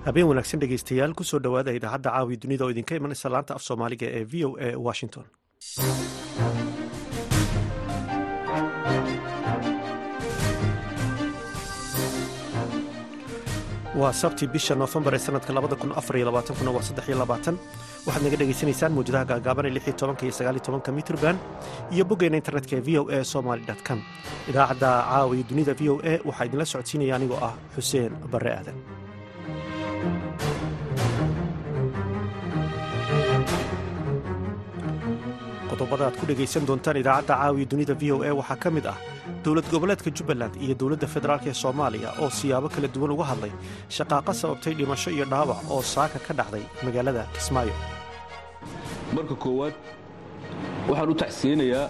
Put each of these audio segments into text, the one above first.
habeen wanaagsan dhegeystayaal kusoo dhowaada idaacadda caawi dunida oo idinka imanaysa laanta af soomaaliga ee v o a washington waa sabti bisha noofembar ee sanadka kuna waa waxaad naga dhegaysanaysaan mawjadaha gaagaaban ee iyo mitrban iyo boggeena internetka ee v o a somaly com idaacadda caawi dunida v o a waxaa idinla socodsiinaya anigoo ah xuseen barre aadan qodobada aad ku dhegaysan doontaan idaacadda caawiya dunida v o a waxaa ka mid ah dowlad goboleedka jubbaland iyo dowladda federaalk ee soomaaliya oo siyaabo kala duwan uga hadlay shaqaaqa sababtay dhimasho iyo dhaawac oo saaka ka dhacday magaalada kismaayo marka koowaad waxaan u taxsiyeynayaa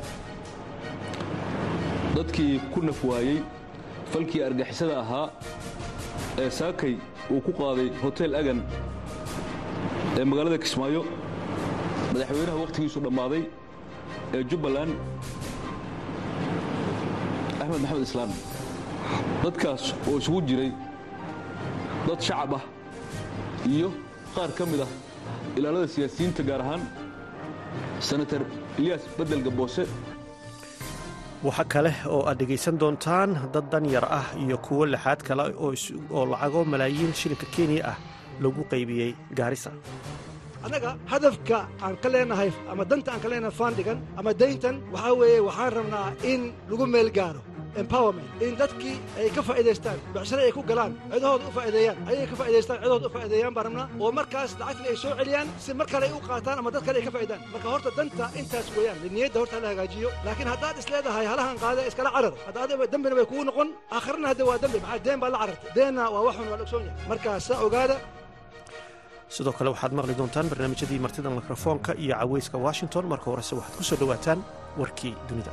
dadkii ku naf waayey falkii argixisada ahaa ee saakay uu ku qaaday hotel agan ee magaalada kismaayo madaxweynaha wakhtigiisu dhammaaday ee jubbaland axmed maxamed islaam dadkaas oo isugu jiray dad shacab ah iyo qaar ka mid ah ilaalada siyaasiyiinta gaar ahaan senatar ilyaas bedel gaboose waxa kale oo aad dhegaysan doontaan dad danyar ah iyo kuwo lixaad kale oo lacago malaayiin shilinka kenya ah lagu qaybiyey gaarisa annaga hadafka aan ka leenahay ama danta aan ka leenahay faandhigan ama dayntan waxaa weeye waxaan rabnaa in lagu meel gaaro empowerment in dadkii ay ka faa'idaystaan becshare ay ku galaan cidahooda u faa'ideeyaan ayay ka faa'idaystaan cidahooda u faa'ideeyaan baan rabnaa oo markaas lacagtii ay soo celiyaan si mar kale ay u qaataan ama dad kale ay ka faa'idaan marka horta danta intaas weeyaan niyadda horta hala hagaajiyo laakiin haddaad is leedahay halahan qaada iskala carar hadda adiga dembina bay kugu noqon aakhirana hadda waa dembi maxaa deen baad la carartay deenna waa waxun waa la ogsoon yahay markaa saa ogaada sidoo kale waxaad maqli doontaan barnaamijyadii martida mikrofoonka iyo caweyska washington marka horese waxaad ku soo dhowaataan warkii dunida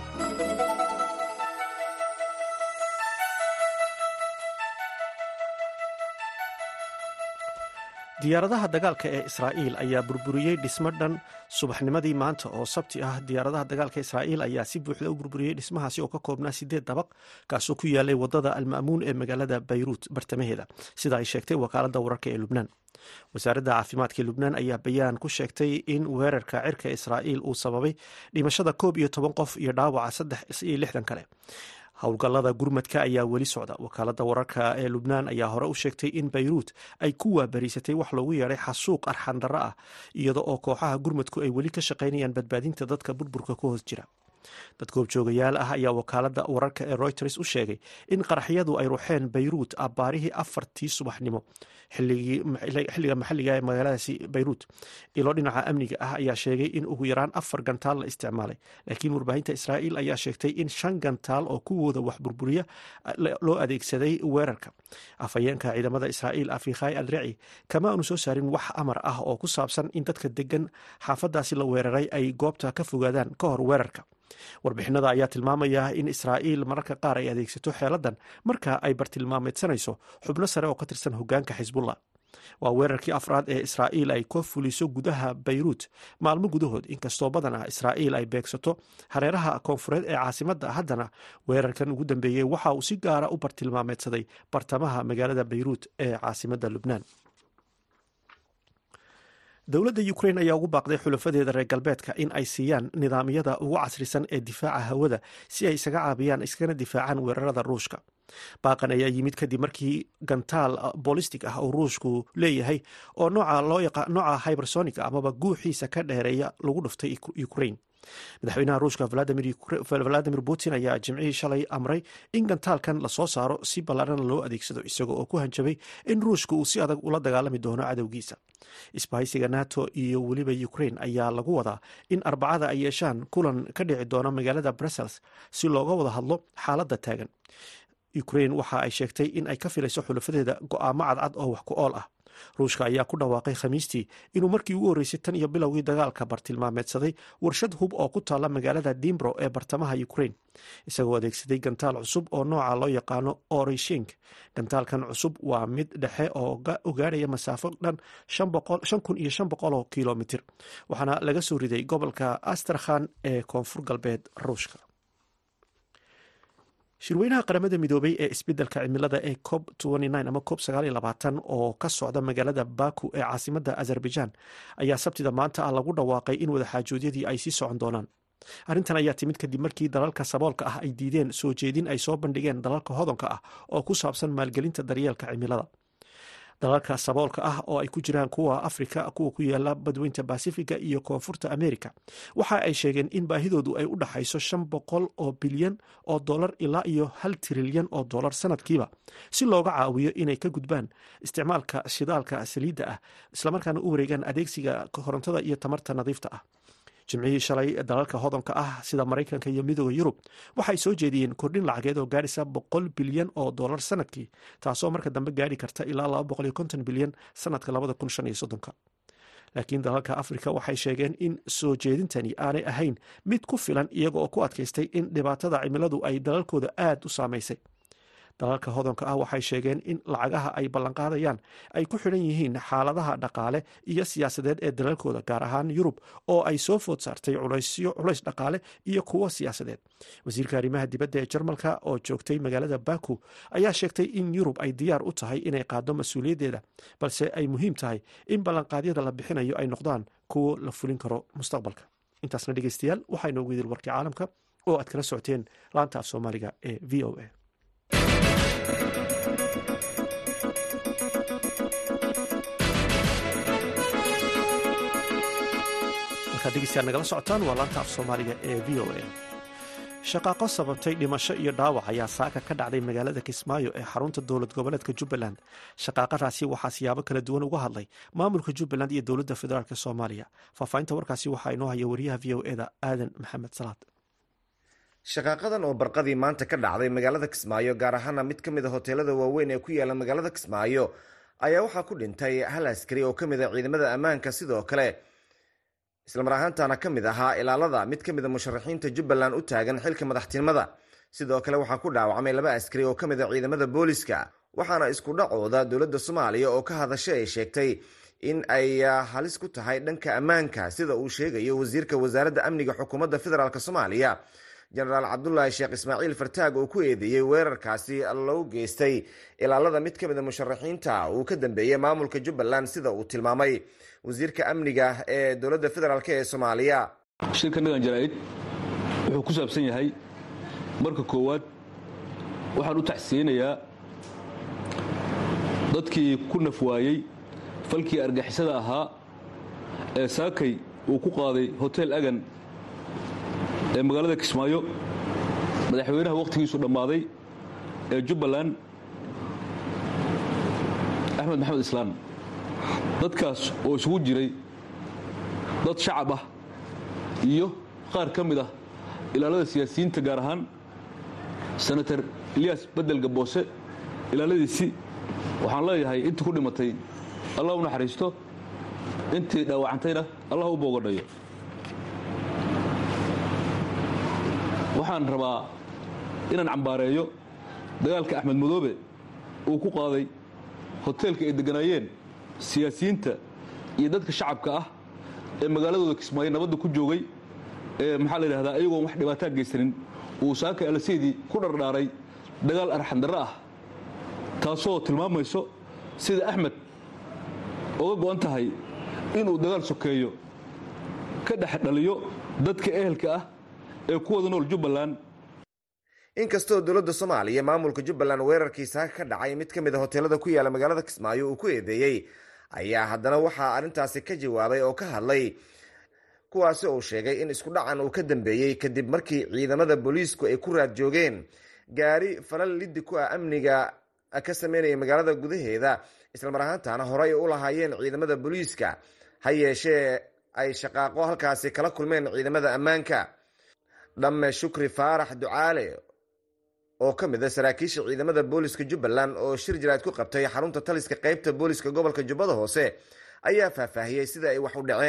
diyaaradaha dagaalka ee israa'iil ayaa burburiyey dhismo dhan subaxnimadii maanta oo sabti ah diyaaradaha dagaalka israa'iil ayaa si buuxda u burburiyey dhismahaasi oo ka koobnaa sideed dabaq kaasoo ku yaalay wadada alma'muun ee magaalada bayruut bartamaheeda sida ay sheegtay wakaaladda wararka ee lubnaan wasaaradda caafimaadka ee lubnaan ayaa bayaan ku sheegtay in weerarka cirka israa'iil uu sababay dhimashada koob iyo toban qof iyo dhaawaca saddex iyo lixdan kale howlgallada gurmadka ayaa weli socda wakaaladda wararka ee lubnaan ayaa hore u sheegtay in bayruut ay ku waabariisatay wax loogu yeedhay xasuuq arxandarro ah iyada oo kooxaha gurmadku ay weli ka shaqaynayaan badbaadinta dadka burburka ku hoos jira dad goobjoogayaal ah ayaa wakaaladda wararka ee royters u sheegay in qaraxyadu ay ruxeen bayruut abbaarihii afartii subaxnimo xilliga maxalliga ee magaaladaasi bayruut ilo dhinaca amniga ah ayaa sheegay in ugu yaraan afar gantaal la isticmaalay laakiin warbaahinta israa'iil ayaa sheegtay in shan gantaal oo kuwooda wax burburiya loo adeegsaday weerarka afhayeenka ciidamada israa'iil afikhay al rici kama aanu soo saarin wax amar ah oo ku saabsan in dadka degan xaafadaasi la weeraray ay goobta ka fogaadaan ka hor weerarka warbixinada ayaa tilmaamaya in israa'iil mararka qaar ay adeegsato xeeladan marka ay bartilmaameedsanayso xubno sare oo ka tirsan hogaanka xisbullah waa weerarkii afraad ee israa'iil ay ka fuliso gudaha bayruut maalmo gudahood inkastoo badan ah israa'iil ay beegsato hareeraha koonfureed ee caasimadda haddana weerarkan ugu dambeeyey waxa uu si gaara u bartilmaameedsaday bartamaha magaalada bayruut ee caasimadda lubnaan dowladda ukrain ayaa ugu baaqday xulafadeeda reer galbeedka in ay siiyaan nidaamyada ugu casrisan ee difaaca hawada si ay isaga caabiyaan iskana difaacaan weerarada ruushka baaqan ayaa yimid kadib markii gantaal bolistic ah oo ruushku leeyahay oo nooca hybersonic amaba guuxiisa ka dheereeya lagu dhuftay ukrain madaxweynaha ruushka valadimir putin ayaa jimcihii shalay amray in gantaalkan lasoo saaro si ballaarana loo adeegsado isaga oo ku hanjabay in ruushka uu si adag ula dagaalami doono cadowgiisa isbahaysiga nato iyo weliba ukrain ayaa lagu wadaa in arbacada ay yeeshaan kulan ka dhici doona magaalada brussels si looga wada hadlo xaaladda taagan ukrain waxa ay sheegtay in ay ka filayso xulafadeeda go'aamo cadcad oo wax ku ool ah ruushka ayaa ku dhawaaqay khamiistii inuu markii ugu horreysay tan iyo bilowgii dagaalka bartilmaameedsaday warshad hub oo ku taalla magaalada dimbro ee bartamaha ukrain isagoo adeegsaday gantaal cusub oo nooca loo yaqaano orishink gantaalkan cusub waa mid dhexe oo gaadhaya masaafo dhan shan kun iyo shan boqol oo kilomitir waxaana laga soo riday gobolka astrakhan ee koonfur galbeed ruushka shirweynaha qaramada midoobay ee isbeddelka cimilada ee cob ama cob oo ka socda magaalada baku ee caasimada azerbaijan ayaa sabtida maanta ah lagu dhawaaqay in wadaxaajoodyadii ay sii socon doonaan arrintan ayaa timid kadib markii dalalka saboolka ah ay diideen soo jeedin ay soo bandhigeen dalalka hodonka ah oo ku saabsan maalgelinta daryeelka cimilada dalalka saboolka ah oo ay ku jiraan kuwa afrika kuwa ku yaala badweynta basifiga iyo koonfurta america waxa ay sheegeen in baahidoodu ay u dhaxayso shan boqol oo bilyan oo dolar ilaa iyo hal trilyan oo dolar sanadkiiba si looga caawiyo inay ka gudbaan isticmaalka shidaalka saliidda ah islamarkaana u wareegaan adeegsiga korontada iyo tamarta nadiifta ah jimcihii shalay dalalka hodonka ah sida maraykanka iyo midooda yurub waxay soo jeediyeen kordhin lacageed oo gaadhisa boqol bilyan oo dolar sanadkii taasoo marka dambe gaadhi karta ilaa laba boqol iyo konton bilyan sanadka labada kun shan iyo soddonka laakiin dalalka afrika waxay sheegeen in soo jeedintani aanay ahayn mid ku filan iyaga oo ku adkaystay in dhibaatada cimiladu ay dalalkooda aad u saamaysay dalalka hodonka ah waxay sheegeen in lacagaha ay ballanqaadayaan ay ku xidhan yihiin xaaladaha dhaqaale iyo siyaasadeed ee dalalkooda gaar ahaan yurub oo ay soo food saartay culays dhaqaale iyo kuwo siyaasadeed wasiirka arrimaha dibadda ee jarmalka oo joogtay magaalada baku ayaa sheegtay in yurub ay diyaar u tahay inay qaado mas-uuliyaddeeda balse ay muhiim tahay in ballanqaadyada la bixinayo ay noqdaan kuwo la fulin karo mustaqbalka intaasna dhegeystayaal waxaa inoogu idil warkii caalamka oo aad kala socoteen laanta af soomaaliga ee v o a degeystayaal nagala socotaan waa laanta af soomaaliga ee v o a shaqaaqo sababtay dhimasho iyo dhaawac ayaa saaka ka dhacday magaalada kismaayo ee xarunta dowlad goboleedka jubbaland shaqaaqadaasi waxaa siyaabo kala duwan uga hadlay maamulka jubbaland iyo dowladda federaalk soomaaliya faahfaahinta warkaasi waxaa inoo haya wariyaha v o eda aadan maxamed salaad shaqaaqadan oo barqadii maanta ka dhacday magaalada kismaayo gaar ahaana mid ka mid a hoteelada waaweyn ee ku yaala magaalada kismaayo ayaa waxaa ku dhintay hal askari oo ka mid a ciidamada ammaanka sidoo kale islamar ahaantana ka mid ahaa ilaalada mid ka mid a musharaxiinta jubbaland u taagan xilka madaxtinimada sidoo kale waxaa ku dhaawacmay laba askari oo ka mid a ciidamada booliska waxaana isku dhacooda dowladda soomaaliya oo ka hadashay ay sheegtay in ay halis ku tahay dhanka ammaanka sida uu sheegayo wasiirka wasaaradda amniga xukuumadda federaalk soomaaliya jenaraal cabdulaahi sheekh ismaaciil fartaag oo ku eedeeyey weerarkaasi loo geystay ilaalada mid ka mid a musharaxiinta uu ka dambeeyey maamulka jubbaland sida uu tilmaamay wasiirka amniga ee dowladda federaalk ee soomaaliya shirka nagan jaraa'id wuxuu ku saabsan yahay marka koowaad waxaan u tacsiyeynayaa dadkii ku naf waayey falkii argixisada ahaa ee saakay uu ku qaaday hotel agan ee magaalada kismaayo madaxweynaha wakhtigiisu dhammaaday ee jubbaland axmed maxamed islaan dadkaas oo isugu jiray dad shacab ah iyo qaar ka mid ah ilaalada siyaasiyiinta gaar ahaan senator eliyas bedel gaboose ilaaladiisii waxaan leeyahay intii ku dhimatay allah u naxariisto intii dhaawacantayna allah u boogadhayo waxaan rabaa inaan cambaareeyo dagaalka axmed madoobe uu ku qaaday hoteelka ay degganaayeen siyaasiyiinta iyo dadka shacabka ah ee magaaladooda kismaayo nabadda ku joogay ee maxaa la yidhahdaa ayagoon wax dhibaataa geysanin uu saaka alaseydii ku dhardhaaray dagaal arxandarro ah taasoo tilmaamayso sida axmed oga go'an tahay inuu dagaal sokeeyo ka dhex dhaliyo dadka ehelka ah ee ku wada nool jubbaland inkastoo dowladda soomaaliya maamulka jubbaland weerarkii saaka ka dhacay mid ka mid a hoteelada ku yaala magaalada kismaayo uu ku eedeeyey ayaa haddana waxaa arrintaasi ka jawaabay oo ka hadlay kuwaasi uu sheegay in isku dhacan uu ka dambeeyey kadib markii ciidamada booliisku ay ku raad joogeen gaari falal liddi ku ah amniga ka sameynaya magaalada gudaheeda islamar ahaantana horey u lahaayeen ciidamada booliiska ha yeeshee ay shaqaaqo halkaasi kala kulmeen ciidamada ammaanka dhamme shukri faarax ducaale oo ka mid a saraakiisha ciidamada booliska jubbaland oo shir jiraad ku qabtay xarunta taliska qeybta booliska gobolka jubbada hoose ayaa faahfaahiyey sida ay wax u dhaceen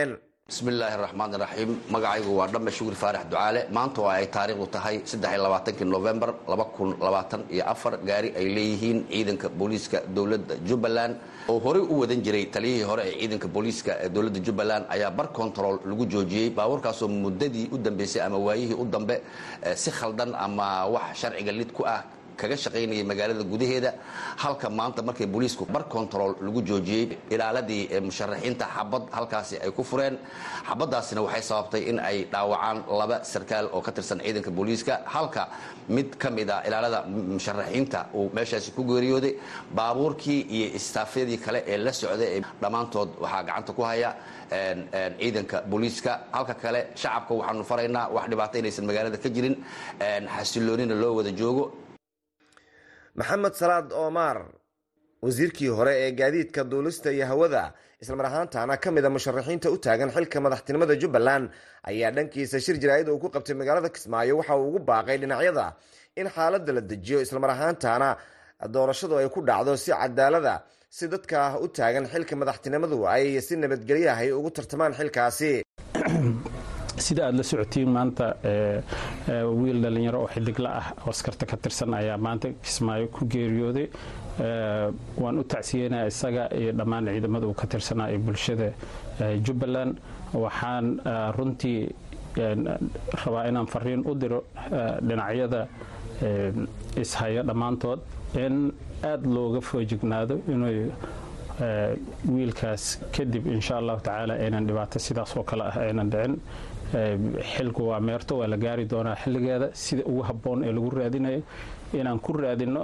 bismillaahi raxmaan raxiim magacaygu waa dhamme shugri faarax ducaale maanta oo ay taariikhdu tahay saddexiylabaatankii novembar iyo afar gaari ay leeyihiin ciidanka booliiska dowladda jubbaland oo horey u wadan jiray taliyihii hore ee ciidanka booliiska ee dowladda jubbaland ayaa bar control lagu joojiyey baabuurkaasoo muddadii u dambeysay ama waayihii u dambe si khaldan ama wax sharciga lid ku ah kaga shaqaynayay magaalada gudaheeda halka maanta markay booliisku bar control lagu joojiyey ilaaladii musharaxiinta xabad halkaasi ay ku fureen xabadaasina waxay sababtay in ay dhaawacaan laba sarkaal oo ka tirsan ciidanka booliiska halka mid ka mid a ilaalada musharaxiinta uu meeshaasi ku geeriyooday baabuurkii iyo istaafyadii kale ee la socday dhammaantood waxaa gacanta ku haya ciidanka booliiska halka kale shacabka waxaanu faraynaa wax dhibaato inaysan magaalada ka jirin xasiloonina loo wada joogo maxamed salaad omar wasiirkii hore ee gaadiidka duulista iyo hawada islamar ahaantaana ka mid a musharaxiinta u taagan xilka madaxtinimada jubbaland ayaa dhankiisa shir jaraa'id uu ku qabtay magaalada kismaayo waxa uu ugu baaqay dhinacyada in xaaladda la dejiyo islamar ahaantaana doorashadu ay ku dhacdo si cadaalada si dadka u taagan xilka madaxtinimadu ay si nabadgelyahay ugu tartamaan xilkaasi sida aad la socotiin maanta wiil dhallinyaro oo xidigla ah oo askarta ka tirsan ayaa maanta kismaayo ku geeriyooday waan u tacsiyeynaya isaga iyo dhammaan ciidamada uu ka tirsanaa ee bulshada jubbaland waxaan runtii rabaa inaan fariin u diro dhinacyada ishaya dhammaantood in aada looga foojignaado inuu wiilkaas kadib insha allahu tacaala aynan dhibaato sidaas oo kale ah aynan dhicin xilku waa meerto waa la gaari doonaa xilligeeda sida ugu habboon ee lagu raadinayo inaan ku raadinno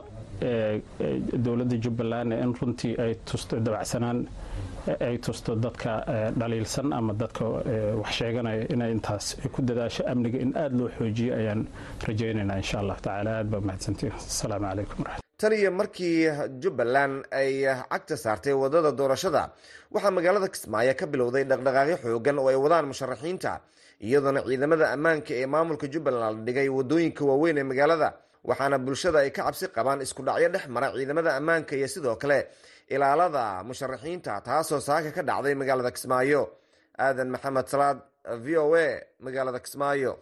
dowladda jubbaland in runtii ay tusto dabacsanaan ay tusto dadka dhaliilsan ama dadka wax sheeganaya inay intaas ku dadaasho amniga in aada loo xoojiyo ayaan rajaynaynaa insha allah tacaala aad baa mahadsantiin asalaamu calaykum waraxmat tan iyo markii jubbaland ay cagta saartay wadada doorashada waxaa magaalada kismaayo ka bilowday dhaqdhaqaaqyo xoogan oo ay wadaan musharaxiinta iyadoona ciidamada ammaanka ee maamulka jubbaland la dhigay wadooyinka waaweyn ee magaalada waxaana bulshada ay ka cabsi qabaan isku dhacyo dhex mara ciidamada ammaanka iyo sidoo kale ilaalada musharaxiinta taasoo saaka ka dhacday magaalada kismaayo aadan maxamed salaad v o a magaalada kismaayo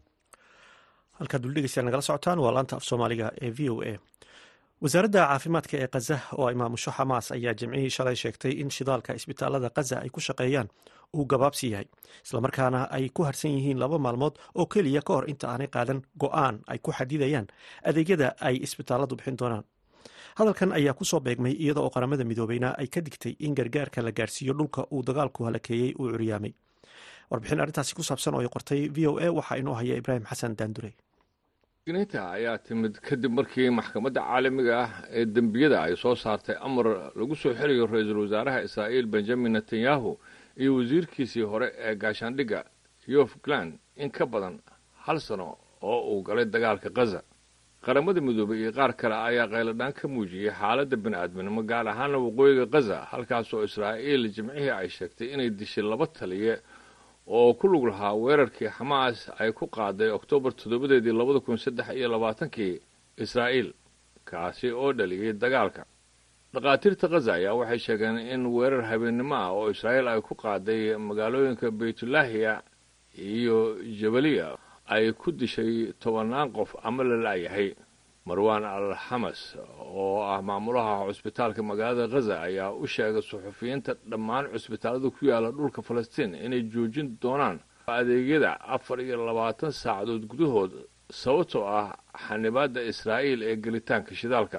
halkaad duldhegeysaa nagala socotaan waa laanta af soomaaliga ee v o a wasaaradda caafimaadka ee khaza oo ay maamusho xamaas ayaa jimcihii shalay sheegtay in shidaalka isbitaalada khaza ay ku shaqeeyaan uu gabaabsi yahay islamarkaana ay ku harsan yihiin laba maalmood oo keliya ka hor inta aanay qaadan go-aan ay ku xadidayaan adeegyada ay isbitaaladu bixin doonaan hadalkan ayaa kusoo beegmay iyada oo qaramada midoobeyna ay ka digtay in gargaarka la gaarsiiyo dhulka uu dagaalku halakeeyey uu curyaamay warbixin arrintaasi ku saabsan oo ay qortay v o a waxaa inoo haya ibraahim xasan daandure digniinta ayaa timid kadib markii maxkamadda caalamiga ah ee dembiyada ay soo saartay amar lagu soo xelayo ra-iisul wasaaraha israa'iil benjamin netanyahu iyo wasiirkiisii hore ee gaashaandhigga yof gland in ka badan hal sano oo uu galay dagaalka khaza qaramada midoobay iyo qaar kale ayaa qayladhaan ka muujiyey xaaladda bini-aadminimo gaar ahaana waqooyiga khaza halkaasoo israa'iil jimcihii ay sheegtay inay dishay laba taliye oo ku lug lahaa weerarkii xamaas ay ku qaaday oktoobar toddobadeedii labada kun saddex iyo labaatankii israa'iil kaasi oo dhaliyey dagaalka dhakhaatiirta khaza ayaa waxay sheegeen in weerar habeennimo ah oo israa'iil ay ku qaaday magaalooyinka baytulaahiya iyo jabaliya ay ku dishay tobannaan qof ama la la'yahay marwan al xamas oo ah maamulaha cusbitaalka magaalada khaza ayaa u sheegay suxufiyiinta dhammaan cusbitaallada ku yaala dhulka falastiin inay joojin doonaan adeegyada afar iyo labaatan saacadood gudahood sababtoo ah xanibaadda israa'iil ee gelitaanka shidaalka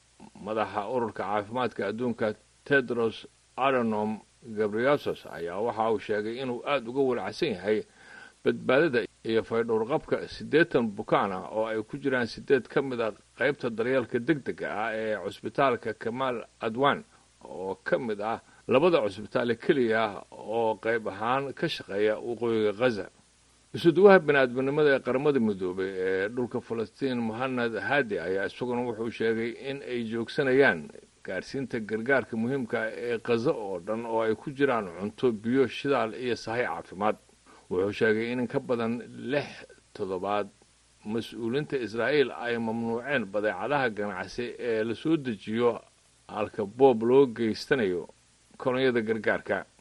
madaxa ururka caafimaadka adduunka tedros adonom gabriasos ayaa waxa uu sheegay inuu aada uga walacsan yahay badbaadada iyo faydhowrqabka siddeetan bukaan ah oo ay ku jiraan siddeed ka mid a qaybta daryeelka deg dega ah ee cusbitaalka kamaal adwan oo ka mid ah labada cusbitaale keliya oo qayb ahaan ka shaqeeya waqooyiga khaza isuduwaha bini-aadminimada ee qaramada midoobay ee dhulka falastiin mohanad hadi ayaa isaguna wuxuu sheegay in ay joogsanayaan gaarsiinta gargaarka muhiimka ee khaza oo dhan oo ay ku jiraan cunto biyo shidaal iyo sahay caafimaad wuxuu sheegay in ka badan lix toddobaad mas-uuliinta israa'iil ay mamnuuceen badeecadaha ganacsi ee la soo dejiyo halka boob loo geystanayo kolonyada gargaarka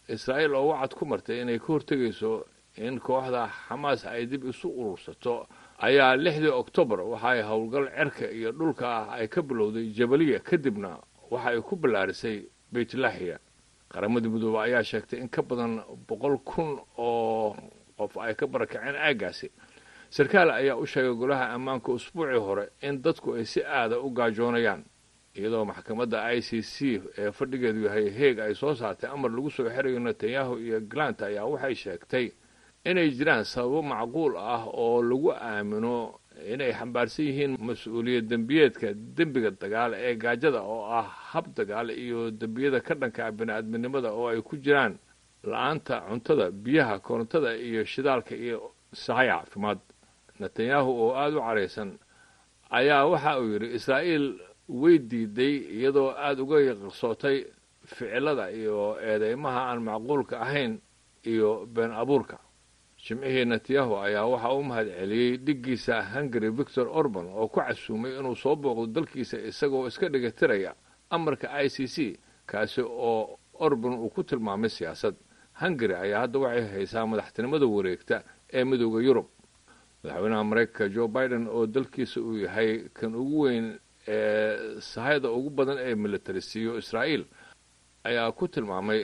israa'iil oo wacad ku martay inay ka hortegayso in kooxda xamaas ay dib isu urursato ayaa lixdii oktoobar waxa ay howlgal cerka iyo dhulka ah ay ka bilowday jabaliya kadibna waxa ay ku ballaarisay beytlahiya qaramadii midoobe ayaa sheegtay in ka badan boqol kun oo qof ay ka barakaceen aaggaasi sarkaal ayaa u sheegay golaha ammaanka usbuucii hore in dadku ay si aada u gaajoonayaan iyadoo maxkamadda i c c ee fadhigeedu yahay heeg ay soo saartay amar lagu soo xirayo netanyahu iyo glant ayaa waxay sheegtay inay jiraan sababo macquul ah oo lagu aamino inay xambaarsan yihiin mas-uuliyad dembiyeedka dembiga dagaal ee gaajada oo ah hab dagaal iyo dembiyada ka dhanka bini-aadminimada oo ay ku jiraan la-aanta cuntada biyaha korontada iyo shidaalka iyo sahay caafimaad netanyahu oo aada u caraysan ayaa waxa uu yidhi israa'iil way diiday iyadoo aada uga yaqsootay ficilada iyo eedeymaha aan macquulka ahayn iyo been abuurka jimcihii netanyahu ayaa waxaa u mahad celiyey dhiggiisa hungary victor orban oo ku casuumay inuu soo booqdo dalkiisa isagoo iska dhigatiraya amarka i c c kaasi oo orban uu ku tilmaamay siyaasad hungary ayaa hadda waxay haysaa madaxtinimada wareegta ee midooda yurub madaxweynaha maraykanka joe biden oo dalkiisa uu yahay kan ugu weyn ee sahayda ugu badan ee militarisiiyo israa'iil ayaa ku tilmaamay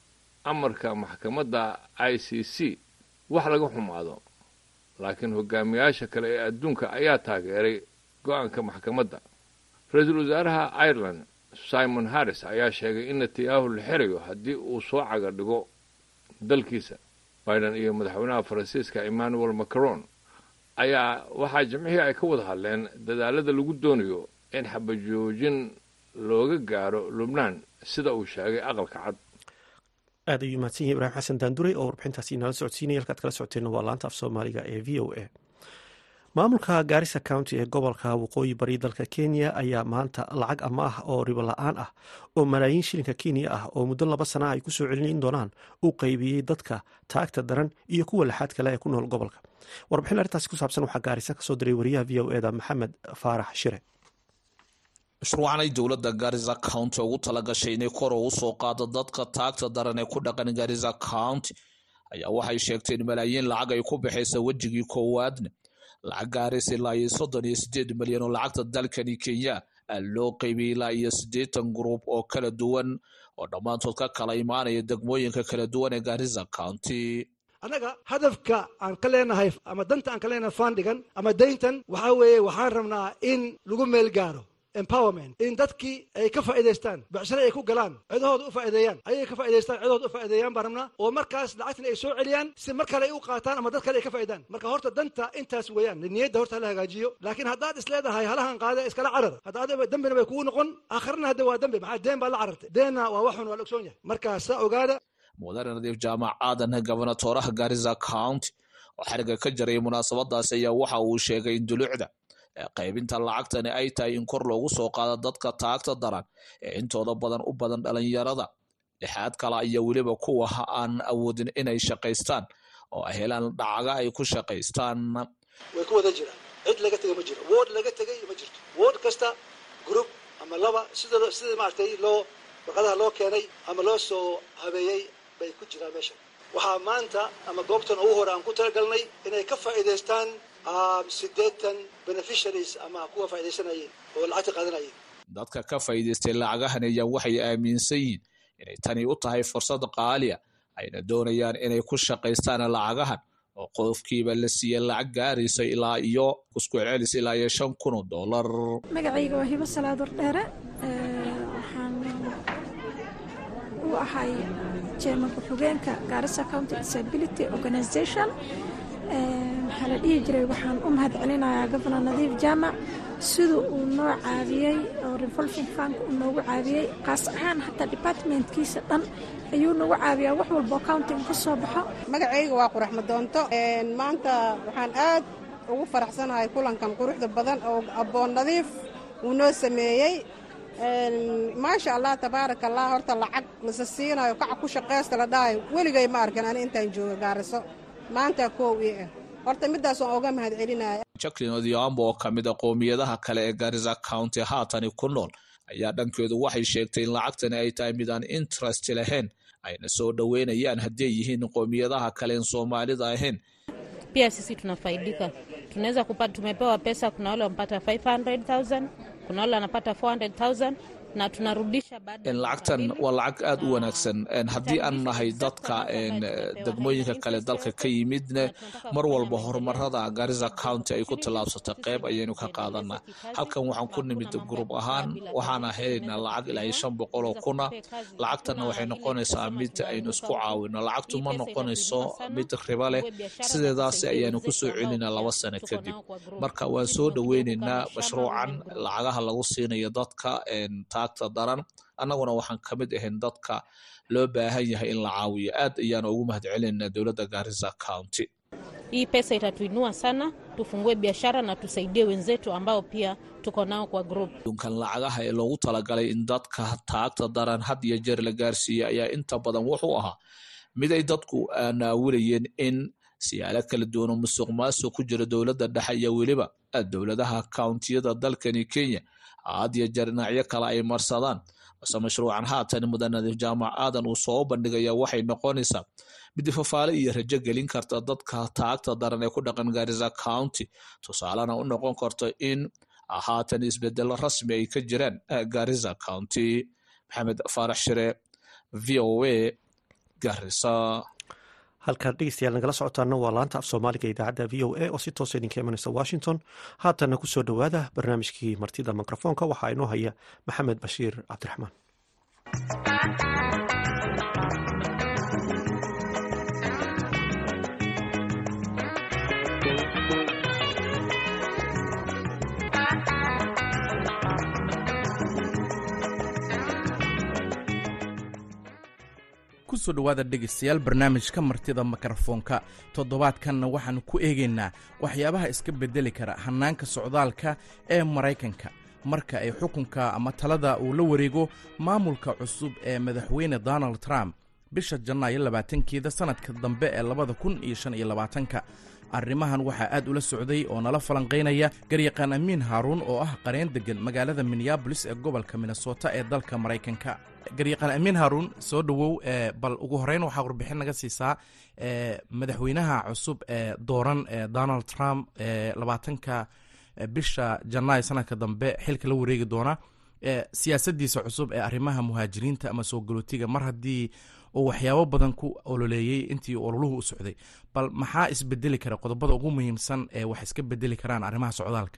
amarka maxkamadda i c c wax laga xumaado laakiin hogaamiyaasha kale ee adduunka ayaa taageeray go-aanka maxkamadda ra-iisul wasaaraha ireland simon harris ayaa sheegay in netanyahu la xirayo haddii uu soo caga dhigo dalkiisa biden iyo madaxweynaha faransiiska emmanuel macron ayaa waxaa jimcihii ay ka wada hadleen dadaalada lagu doonayo in xabajoojin looga gaaro lubnaan sida uu sheegay aqalka cad aad ayuu mahadsan yahay ibraahim xasan daanduray oo warbixintaasi inala socodsiinaya halkaad kala socoteenna waa laanta af soomaaliga ee v o a maamulka gaarisa county ee gobolka waqooyi bari dalka kenya ayaa maanta lacag amaah oo ribo la-aan ah oo malaayiin shilinka kenya ah oo muddo laba sana ay kusoo celin doonaan u qaybiyey dadka taagta daran iyo kuwa laxaad kale ee ku nool gobolka warbixin arrintaasi ku saabsan waxaa gaarisa kasoo diray wariyaha v o eda maxamed faarax shire mashruucanay dowladda garisa county ugu talagashay inay kor ugu soo qaado dadka taagta daran ee ku dhaqan garisa county ayaa waxay sheegteen malaayiin lacag ay ku baxaysa wejigii koowaadna lacag gaaraysa ilaa iyo soddon iyo sideed milyan oo lacagta dalkani kenya loo qaybiyey ilaa iyo siddeetan gruub oo kala duwan oo dhammaantood ka kala imaanaya degmooyinka kala duwan ee garisa county annaga hadafka aan ka leenahay ama danta aan ka leenahay faandhigan ama dayntan waxaa weeye waxaan rabnaa in lagu meel gaaro empowerment in dadkii ay ka faa'idaystaan becshare ay ku galaan cidahooda u faa'ideeyaan ayay ka faa'idaystaan cidahooda u faa'ideeyaan baan rabnaa oo markaas lacagtan ay soo celiyaan si mar kale ay u qaataan ama dad kale ay ka faa'idaan marka horta danta intaas weeyaan niyadda horta hala hagaajiyo laakiin haddaad is leedahay halahan qaada iskala carar hadda adiga dembina bay kugu noqon aakhirna hadda waa dembi maxaa deen baa la carartay deenna waa waxun waa la ogsoon yahay markaa saa ogaada mudane nadiif jaamac aadan gobonatooraha garisa county oo xariga ka jaray munaasabadaasi ayaa waxa uu sheegay in dulucda qaybinta lacagtani ay tahay in kor loogu soo qaado dadka taagta daran ee intooda badan u badan dhalinyarada lixaad kala iyo weliba kuwa aan awoodin inay shaqaystaan oo ay helaan dhacaga ay ku shaqaystaan way ku wada jiraan cid laga tegay ma jiro wood laga tegay ma jirto wood kasta group ama laba sida sida maaragtay loo warqadaha loo keenay ama loo soo habeeyey bay ku jiraan meesha waxaa maanta ama goobtan ugu hore aan ku talagalnay inay ka faa'iidaystaan siddeetan beneficiaries ama kuwa faaidaysanayeen oo lacagta qaadanayeen dadka ka faa'iidaystay lacagahan ayaa waxay aaminsan yihiin inay tani u tahay fursad qaaliya ayna doonayaan inay ku shaqaystaan lacagahan oo qofkiiba la siiya lacag gaaraysa ilaa iyo isku celcelis ilaa iyo shan kun oo dollar magacayga waa hibo salaadur dheere waxaan u ahay jeema ku-xigeenka gaarisa county disability organization maxaa la dhihi jiray waxaan u mahad celinayaa gobonor nadiif jaamac siduu uu noo caawiyey oo revolving fank uu noogu caawiyey kaas ahaan hataa departmentkiisa dhan ayuu nagu caawiyaa wax walboo countiga ka soo baxo magacayga waa qurax madoonto maanta waxaan aad ugu faraxsanahay kulankan quruxda badan oo abboon nadiif uu noo sameeyey maasha allah tabaaraka allah horta lacag lasa siinayo kaca ku shaqaysta la dhahayo weligay ma arkan ani intaan jooga gaariso maanta koow ii ah horta midaas waan oga mahad celinaya jacklin odhiambo oo ka mid a qoomiyadaha kale ee garisa county haatani ku nool ayaa dhankeedu waxay sheegtay in lacagtani ay tahay mid aan interest lahayn ayna soo dhoweynayaan haddii ay yihiin qoomiyadaha kale en soomaalida ahayn pia sisi tunafaidika tunaweza kupata tumepewa pesa kuna wale wamepata 500000 kuna wale wanapata 400000 na tunarudisha baada lacagtan waa lacag aada u wanaagsan haddii aan nahay dadka degmooyinka kale dalka ka yimidna mar walba horumarada garisa county ay ku tallaabsatay qeyb ayaynu ka qaadanaa halkan waxaan ku nimid gruub ahaan waxaana helaynaa lacag ilaa shan boqol oo kuna lacagtanna waxay noqonaysaa mid aynu isku caawino lacagtu ma noqonayso mid ribo leh sideedaasi ayaanu kusoo celinaa laba sano kadib marka waan soo dhoweyneynaa mashruucan lacagaha lagu siinayo dadka taagta daran annaguna waxaan ka mid ahayn dadka loo baahan yahay in la caawiyo aad ayaan ugu mahad celinaa dowladda garisa county hii pesa itatuinua sana tufungue biashara na tusaidie wenzetu ambao pia tuko nao kwa group dunkan lacagaha ee loogu talagalay in dadka taagta daran had iyo jeer la gaarsiiya ayaa inta badan wuxuu ahaa mid ay dadku naawilayeen in siyaalo kala duwanoo musuq maasuq ku jira dowladda dhexe iyo weliba dowladaha countiyada dalkani kenya had iyo jeer dhinacyo kale ay marsadaan balse mashruucan haatan mudanadiif jaamac aadan uu soo bandhigaya waxay noqonaysaa mid fafaale iyo rajo gelin karta dadka taagta daran ee ku dhaqan garisa county tusaalena u noqon karto in haatan isbedelo rasmi ay ka jiraan garisa county maxamed faarax shire v o a garisa halkaan dhegeystayaal nagala socotaana waa laanta af soomaaliga idaacadda v o a oo si toosa idinka imanaysa washington haatanna ku soo dhowaada barnaamijkii martida mikrofoonka waxaa inoo haya maxamed bashiir cabdiraxmaan kusoo dhowaada dhegaystayaal barnaamijka martida mikrofoonka toddobaadkanna waxaannu ku eegaynaa waxyaabaha iska beddeli kara hannaanka socdaalka ee maraykanka marka ay xukunka ama talada uu la wareego maamulka cusub ee madaxweyne donald trump bisha janaayo labaatankeeda sannadka dambe ee labada kun iyo shan iyo labaatanka arrimahan waxaa aad ula socday oo nala falanqaynaya garyaqaan amiin haaruun oo ah qareen deggan magaalada minneabolis ee gobolka minnesota ee dalka maraykanka garyaqaan amiin haaruun soo dhowow bal ugu horeyn waxaa warbixin naga siisaa madaxweynaha cusub ee dooran ee donald trump labaatanka bisha janaayo sanadka dambe xilka la wareegi doona siyaasadiisa cusub ee arrimaha muhaajiriinta ama soo galootiga mar haddii uu waxyaabo badan ku ololeeyey intii ololuhu u socday bal maxaa isbedeli kara qodobada ugu muhiimsan ee wax iska bedeli karaan arrimaha socdaalka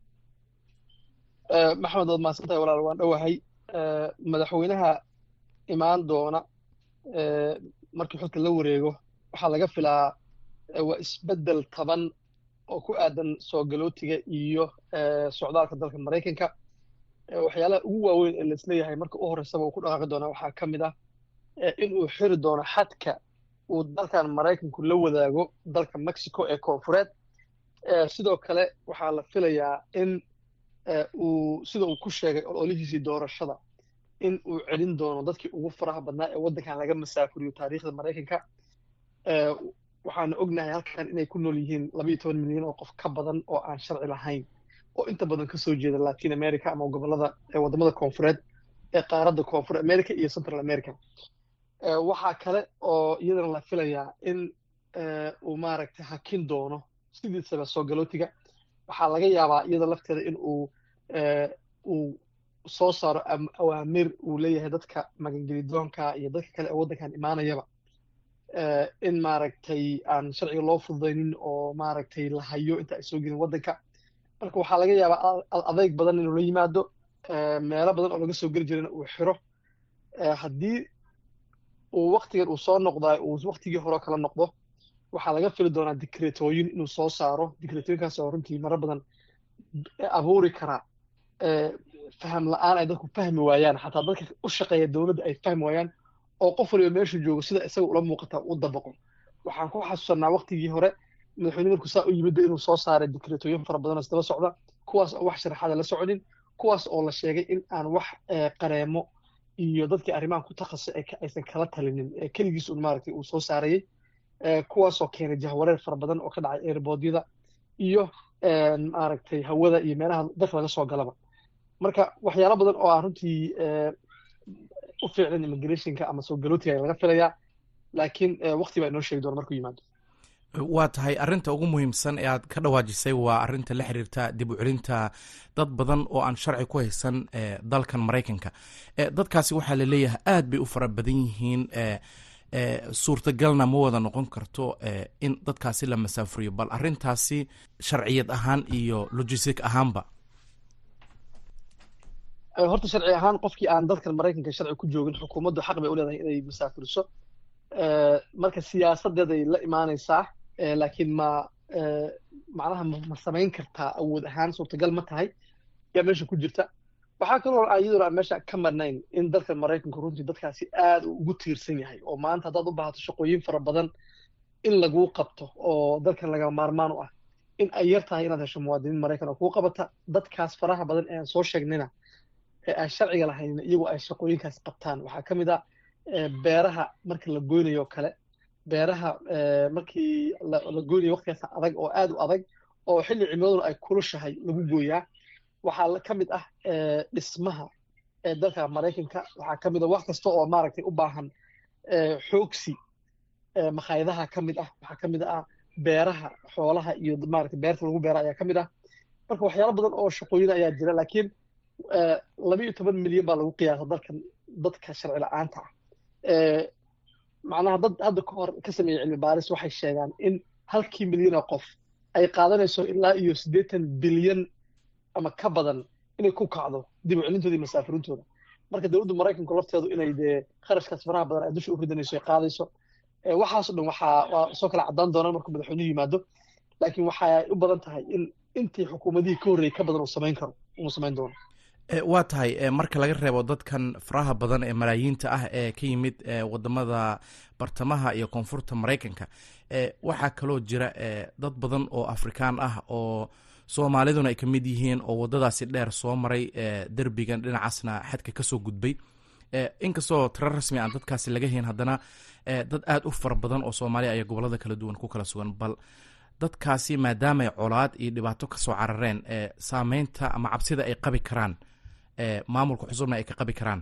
maxamed waad mahadsantahay walaal waan dhowahay madaxweynaha imaan doona markii xilka la wareego waxaa laga filaa waa isbeddel taban oo ku aadan soo galootiga iyo socdaalka dalka maraykanka waxyaalaha ugu waaweyn ee laisleeyahay marka u horreysaba uu ku dhaqaaqi doona waxaa ka mid ah in uu xiri doono xadka uu dalkan maraykanku la wadaago dalka mexico ee koonfureed sidoo kale waxaa la filayaa in uu sida uu ku sheegay ololihiisii doorashada in uu celin doono dadkii ugu faraha badnaa ee waddankan laga masaafuriyo taariikhda maraykanka waxaana ognahay halkan inay ku nool yihiin labayo toban milyan oo qof ka badan oo aan sharci lahayn oo inta badan kasoo jeeda latin america ama gobolada waddamada koonfureed ee qaaradda koonfur america iyo central america waxaa kale oo iyadana la filayaa in uu maaragtay hakin doono sidiisaba soo galootiga waxaa laga yaabaa iyada lafteeda in uu uu soo saaro awaamir uu leeyahay dadka magangelidoonka iyo dadka kale ee waddankan imaanayaba in maaragtay aan sharciga loo fududaynin oo maaragtay la hayo inta ay soo gelin waddanka marka waxaa laga yaabaa adeyg badan inuu la yimaado meelo badan oo laga soo geli jirana uu xiro haddii uu waktigan uu soo noqdaa uu waktigii hore kala noqdo waxaa laga fili doonaa dikreetooyin inuu soo saaro dikreetooyinkaas oo runtii maro badan abuuri karaa faham la-aan ay dadku fahmi waayaan xataa dadka u shaqeeya dowladda ay fahmi waayaan oo qof waliba meeshu joogo sida isaga ula muuqata u dabaqo waxaan ku xasuusanaa waktigii hore madaxweyne markuu saa u yimidba inuu soo saaray dikreetooyin fara badan oo isdaba socda kuwaas oo wax sharaxaada la soconin kuwaas oo la sheegay in aan wax qareemo iyo dadkii arrimahan ku takhasusay aysan kala talinin keligiis un maaragtay uu soo saarayey kuwaasoo keenay jahwareer fara badan oo ka dhacay airbodyada iyo maaragtay hawada iyo meelaha dadka laga soo galaba marka waxyaalo badan oo aan runtii u fiicnan immigrationka ama soo galootiga laga filayaa laakiin wakti baa inoo sheegi doona markuu yimaado waa tahay arrinta ugu muhiimsan ee aad ka dhawaajisay waa arrinta la xiriirta dib u celinta dad badan oo aan sharci ku haysan dalkan maraykanka dadkaasi waxaa la leeyahay aad bay u fara badan yihiin suurtagalna ma wada noqon karto in dadkaasi la masaafuriyo bal arrintaasi sharciyad ahaan iyo logistic ahaanba horta sharci ahaan qofkii aan dalkan maraykanka sharci ku joogin xukuumaddu xaq bay u leedahay inay masaafuriso marka siyaasadeeday la imaanaysaa laakiin ma macnaha ma samayn kartaa awood ahaan suurtagal ma tahay yaa meesha ku jirta waxaa kaloo iyaduna aan meesha ka marnayn in dalkan maraykanku runtii dadkaasi aad uu ugu tiirsan yahay oo maanta haddaad u baahato shaqooyin fara badan in laguu qabto oo dalkan laga maarmaan u ah in ay yar tahay inaad hesho muwaadiniin maraykan oo kuu qabata dadkaas faraha badan ee aan soo sheegnayna ee aan sharciga lahayn iyagu ay shaqooyinkaas qabtaan waxaa ka mid ah beeraha marka la goynayo o kale beeraha markii la goynayo waqtigaas adag oo aad u adag oo xilli cimiladuna ay kulushahay lagu gooyaa waxaa ka mid ah dhismaha dalka maraykanka waxaa ka mid ah wax kasta oo maaragtay u baahan xoogsi makhaayadaha ka mid ah waxaa ka mid ah beeraha xoolaha iyo maaragtay beerta lagu beera ayaa ka mid ah marka waxyaalo badan oo shaqooyin ayaa jira laakiin laba iyo toban milyan baa lagu qiyaasa dalkan dadka sharci la-aanta ah macnaha dad hadda ka hor ka sameeyey cilmi baaris waxay sheegaan in halkii milyan oo qof ay qaadanayso ilaa iyo siddeetan bilyan ama ka badan inay ku kacdo dib u celintooda iyo masaafirintooda marka dowladda maraykanku lafteedu inay dee kharashkaas faraha badan ay dusha u ridanayso ay qaadayso waxaas o dhan waxaa waa soo kala caddaan doonaan markuu madaxweynuhu yimaado laakiin waxay u badan tahay in intii xukuumadihii ka horreeyey ka badan uu samayn karo uu samayn doono waa tahay marka laga reebo dadkan faraha badan ee malaayiinta ah ee ka yimid wadamada bartamaha iyo koonfurta maraykanka waxaa kaloo jira dad badan oo afrikaan ah oo soomaaliduna ay ka mid yihiin oo wadadaasi dheer soo maray derbigan dhinacaasna xadka kasoo gudbay inkastoo tiro rasmi aan dadkaasi laga hayn haddana dad aada u fara badan oo soomaaliya ayaa gobolada kala duwan ku kala sugan bal dadkaasi maadaamaay colaad iyo dhibaato kasoo carareen saameynta ama cabsida ay qabi karaan maamulka cusubna ay ka qabi karaan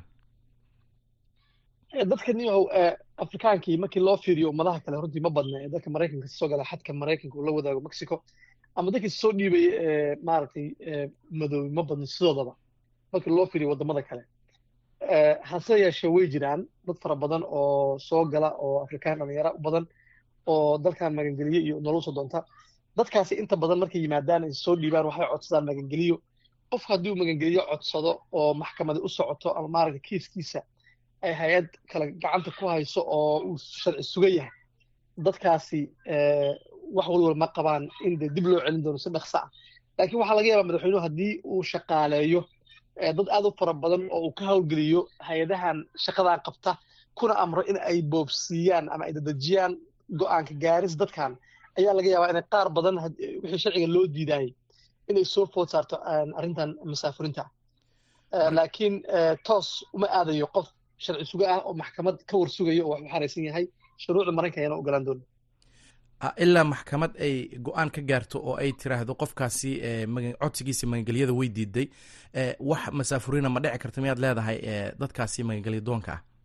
dadka niyahow afrikaankii markii loo fiiriyo ummadaha kale runtii ma badna ee dalka maraykanka kasoo gala xadka maraykanka uu la wadaago mexico ama dadkii soo dhiibay maaragtay madoobi ma badna sidoodaba markii loo fiiriyo wadamada kale hase yeeshee way jiraan dad fara badan oo soo gala oo afrikaan dhalinyara u badan oo dalkan magangeliyo iyo nolol soo doonta dadkaasi inta badan markay yimaadaan ay soo dhiibaan waxay codsadaan magangeliyo qof haddii uu magangeliyo codsado oo maxkamadi u socoto ama maaragta kiiskiisa ay hay-ad kale gacanta ku hayso oo uu sharci suga yahay dadkaasi wax walwal ma qabaan in dee dib loo celin doono si dhaqso ah laakiin waxaa laga yaabaa madaxweynuhu haddii uu shaqaaleeyo dad aad u fara badan oo uu ka howlgeliyo hay-adahan shaqadan qabta kuna amro in ay boobsiiyaan ama ay dadejiyaan go-aanka gaaris dadkan ayaa laga yaabaa inay qaar badan wixii sharciga loo diidaayay inay soo food saarto arrintan masaafurinta laakiin toos uma aadayo qof sharci suga ah oo maxkamad ka war sugayo oo wax u xaraysan yahay shuruucda maraykanka ayaana ogolaan doona ilaa maxkamad ay go-aan ka gaarto oo ay tiraahdo qofkaasi codsigiisa magangelyada way diiday wax masaafuriina ma dhici karta miyaad leedahay dadkaasi magangelya doonka ah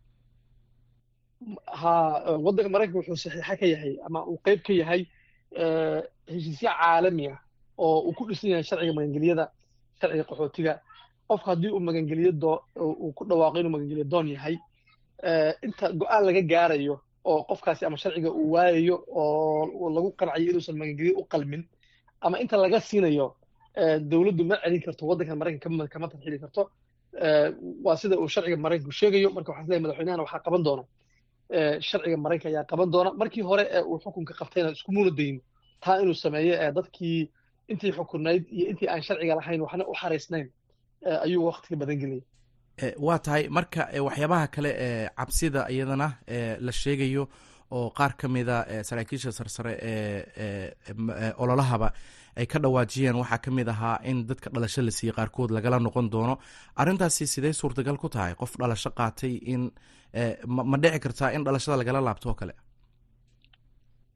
ha waddanka maraykanka wuxuu saxiixa ka yahay ama uu qeyb ka yahay heshiisyo caalami ah oo uu ku dhisan yahay sharciga magangelyada sharciga qaxootiga qofka haddii uu magangeliyo doo uu ku dhawaaqo inuu magangeliyo doon yahay inta go-aan laga gaarayo oo qofkaasi ama sharciga uu waayayo oo lagu qancayo inuusan magangeliyo u qalmin ama inta laga siinayo dowladdu ma celin karto waddankan maraykanka kama tarxili karto waa sida uu sharciga maraykanku sheegayo marka waxaan leeyahay madaxweynahana waxaa qaban doona sharciga maraykanka ayaa qaban doona markii hore ee uu xukunka qabtayna iskumuna dayin taa inuu sameeyo ee dadkii intii xukunayd iyo intii aan sharciga lahayn waxna u xaraysnayn ayuu waqtiga badan geliyay waa tahay marka waxyaabaha kale ee cabsida iyadana la sheegayo oo qaar ka mida saraakiisha sarsare ee ololahaba ay ka dhawaajiyeen waxaa ka mid ahaa in dadka dhalasho la siiyey qaarkood lagala noqon doono arrintaasi sidee suurtagal ku tahay qof dhalasho qaatay in ma dhici kartaa in dhalashada lagala laabto oo kale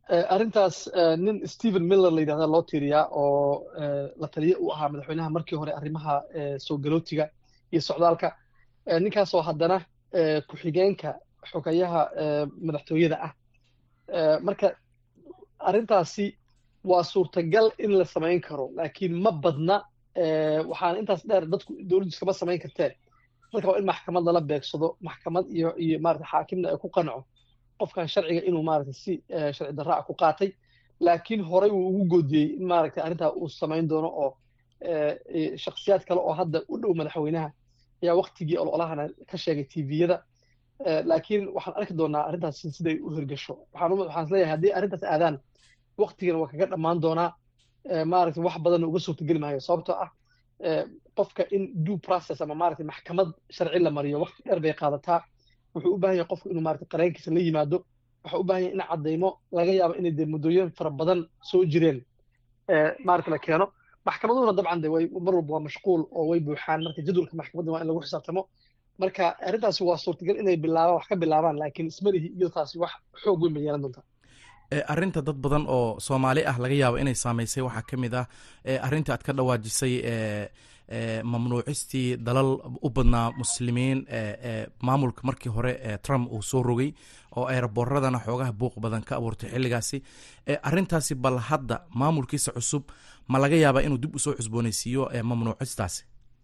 arrintaas nin stephen miller la yidhahda loo tiiriyaa oo la taliye u ahaa madaxweynaha markii hore arrimaha soo galootiga iyo socdaalka ninkaasoo haddana ku-xigeenka xogayaha madaxtooyada ah marka arrintaasi waa suurtagal in la samayn karo laakiin ma badna waxaana intaas dheer dadku dowladdu iskama samayn karteen marka waa in maxkamad lala beegsado maxkamad iyo iyo maarata xaakimna ay ku qanco qofkan sharciga inuu maarata si sharci darra ah ku qaatay laakiin horey uu ugu goodiyey in maaragta arrintaa uu samayn doono oo shakhsiyaad kale oo hadda u dhow madaxweynaha ayaa waktigii ololahana ka sheegay tviyada laakiin waxaan arki doonaa arrintaas siday u hirgasho waxaan waxaan isleeyahay haddii arrintaas aadaan waktigan waa kaga dhammaan doonaa maaragta wax badanna uga suurtageli maayo sababtoo ah qofka in due process ama maaragta maxkamad sharci la mariyo waqti dheer bay qaadataa wuxuu u baahan yahay qofku inuu maaragta qareenkiisa la yimaado waxaa u baahan yahay in caddaymo laga yaabo inay dee muddooyin fara badan soo jireen maaragta la keeno maxkamaduhuna dabcan de way mar walba waa mashquul oo way buuxaan marka jadwalka maxkamadda waa in lagu xisaabtamo marka arrintaasi waa suurtagal inay bilaabaan wax ka bilaabaan laakiin ismalihi iyo taasi wax xoog weyn bay yeelan doontaa arrinta dad badan oo soomaali ah laga yaabo inay saamaysay waxaa ka mid ah arrinta aad ka dhawaajisay mamnuucistii dalal u badnaa muslimiin maamulka markii hore trump uu soo rogay oo eeraboorradana xoogaha buuq badan ka abuurtay xilligaasi arrintaasi bal hadda maamulkiisa cusub ma laga yaabaa inuu dib usoo cusboonaysiiyo mamnuucistaasi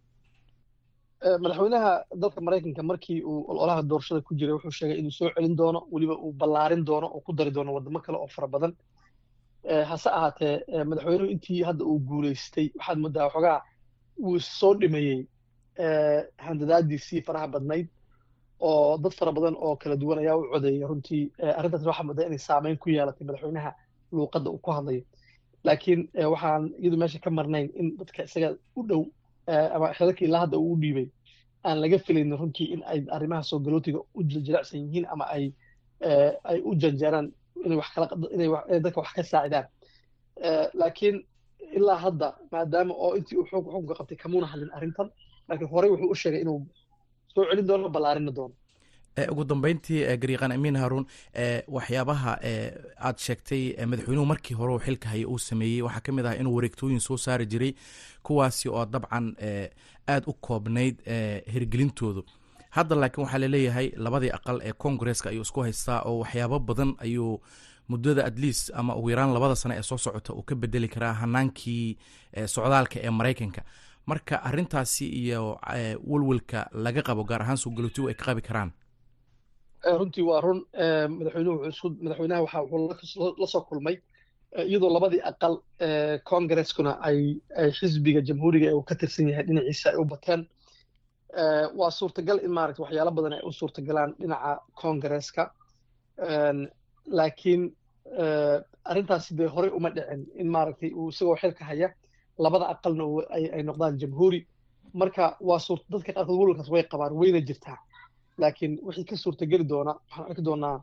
madaxweynaha dalka maraykanka markii uu ololaha doorashada ku jiray wuxuu sheegay inuu soo celin doono weliba uu ballaarin doono oo ku dari doono wadamo kale oo fara badan hase ahaatee madaxweynuhu intii hadda uu guulaystay waxaad moodaa waxoogaa wuu soo dhimayey handadaadiisii faraha badnayd oo dad fara badan oo kala duwan ayaa u codeeyay runtii arrintaas waxaa moodaa inay saameyn ku yeelatay madaxweynaha luuqadda uu ku hadlayo laakiin waxaan iyadu meesha ka marnayn in dadka isaga u dhow ama xelalka ilaa hadda uu u dhiibay aan laga filaynin runtii in ay arrimaha soo galootiga u jilicsan yihiin ama ay ay u janjeeraan inay wax kala inay dadka wax ka saacidaan laakiin ilaa hadda maadaama oo intii uu xoog xukunka qabtay kamuuna hadlin arrintan laakiin horey wuxuu u sheegay inuu soo celin doono ballaarinna doono ugu dambeyntii gariiqan amiin haruun waxyaabaha aad sheegtay madaxweynuhu markii hore uu xilka haya uu sameeyey waxaa ka mid ah inuu wareegtooyin soo saari jiray kuwaasi oo dabcan aada u koobnayd hirgelintoodu hadda laakiin waxaa laleeyahay labadii aqal ee congaresska ayuu isku haystaa oo waxyaabo badan ayuu muddada at least ama ugu yaraan labada sano ee soo socota uu ka bedeli karaa hanaankii socdaalka ee maraykanka marka arintaasi iyo welwelka laga qabo gaar ahaan soo galootigu ay ka qabi karaan runtii waa run madaxweynuhu wuxuu madaxweynaha waxa wuxuu la soo kulmay iyadoo labadii aqal congreskuna ay ay xisbiga jamhuuriga ee uu ka tirsan yahay dhinaciisa ay u bateen waa suurtagal in maaragta waxyaalo badan ay u suurtagalaan dhinaca congresska laakiin arrintaasi dee horey uma dhicin in maaragtay uu isagoo xilka haya labada aqalna ay noqdaan jamhuuri marka waa suurt dadka qaarkood welwalkaas way qabaan wayna jirtaa laakiin wixii ka suurtageli doona waxaan arki doonaa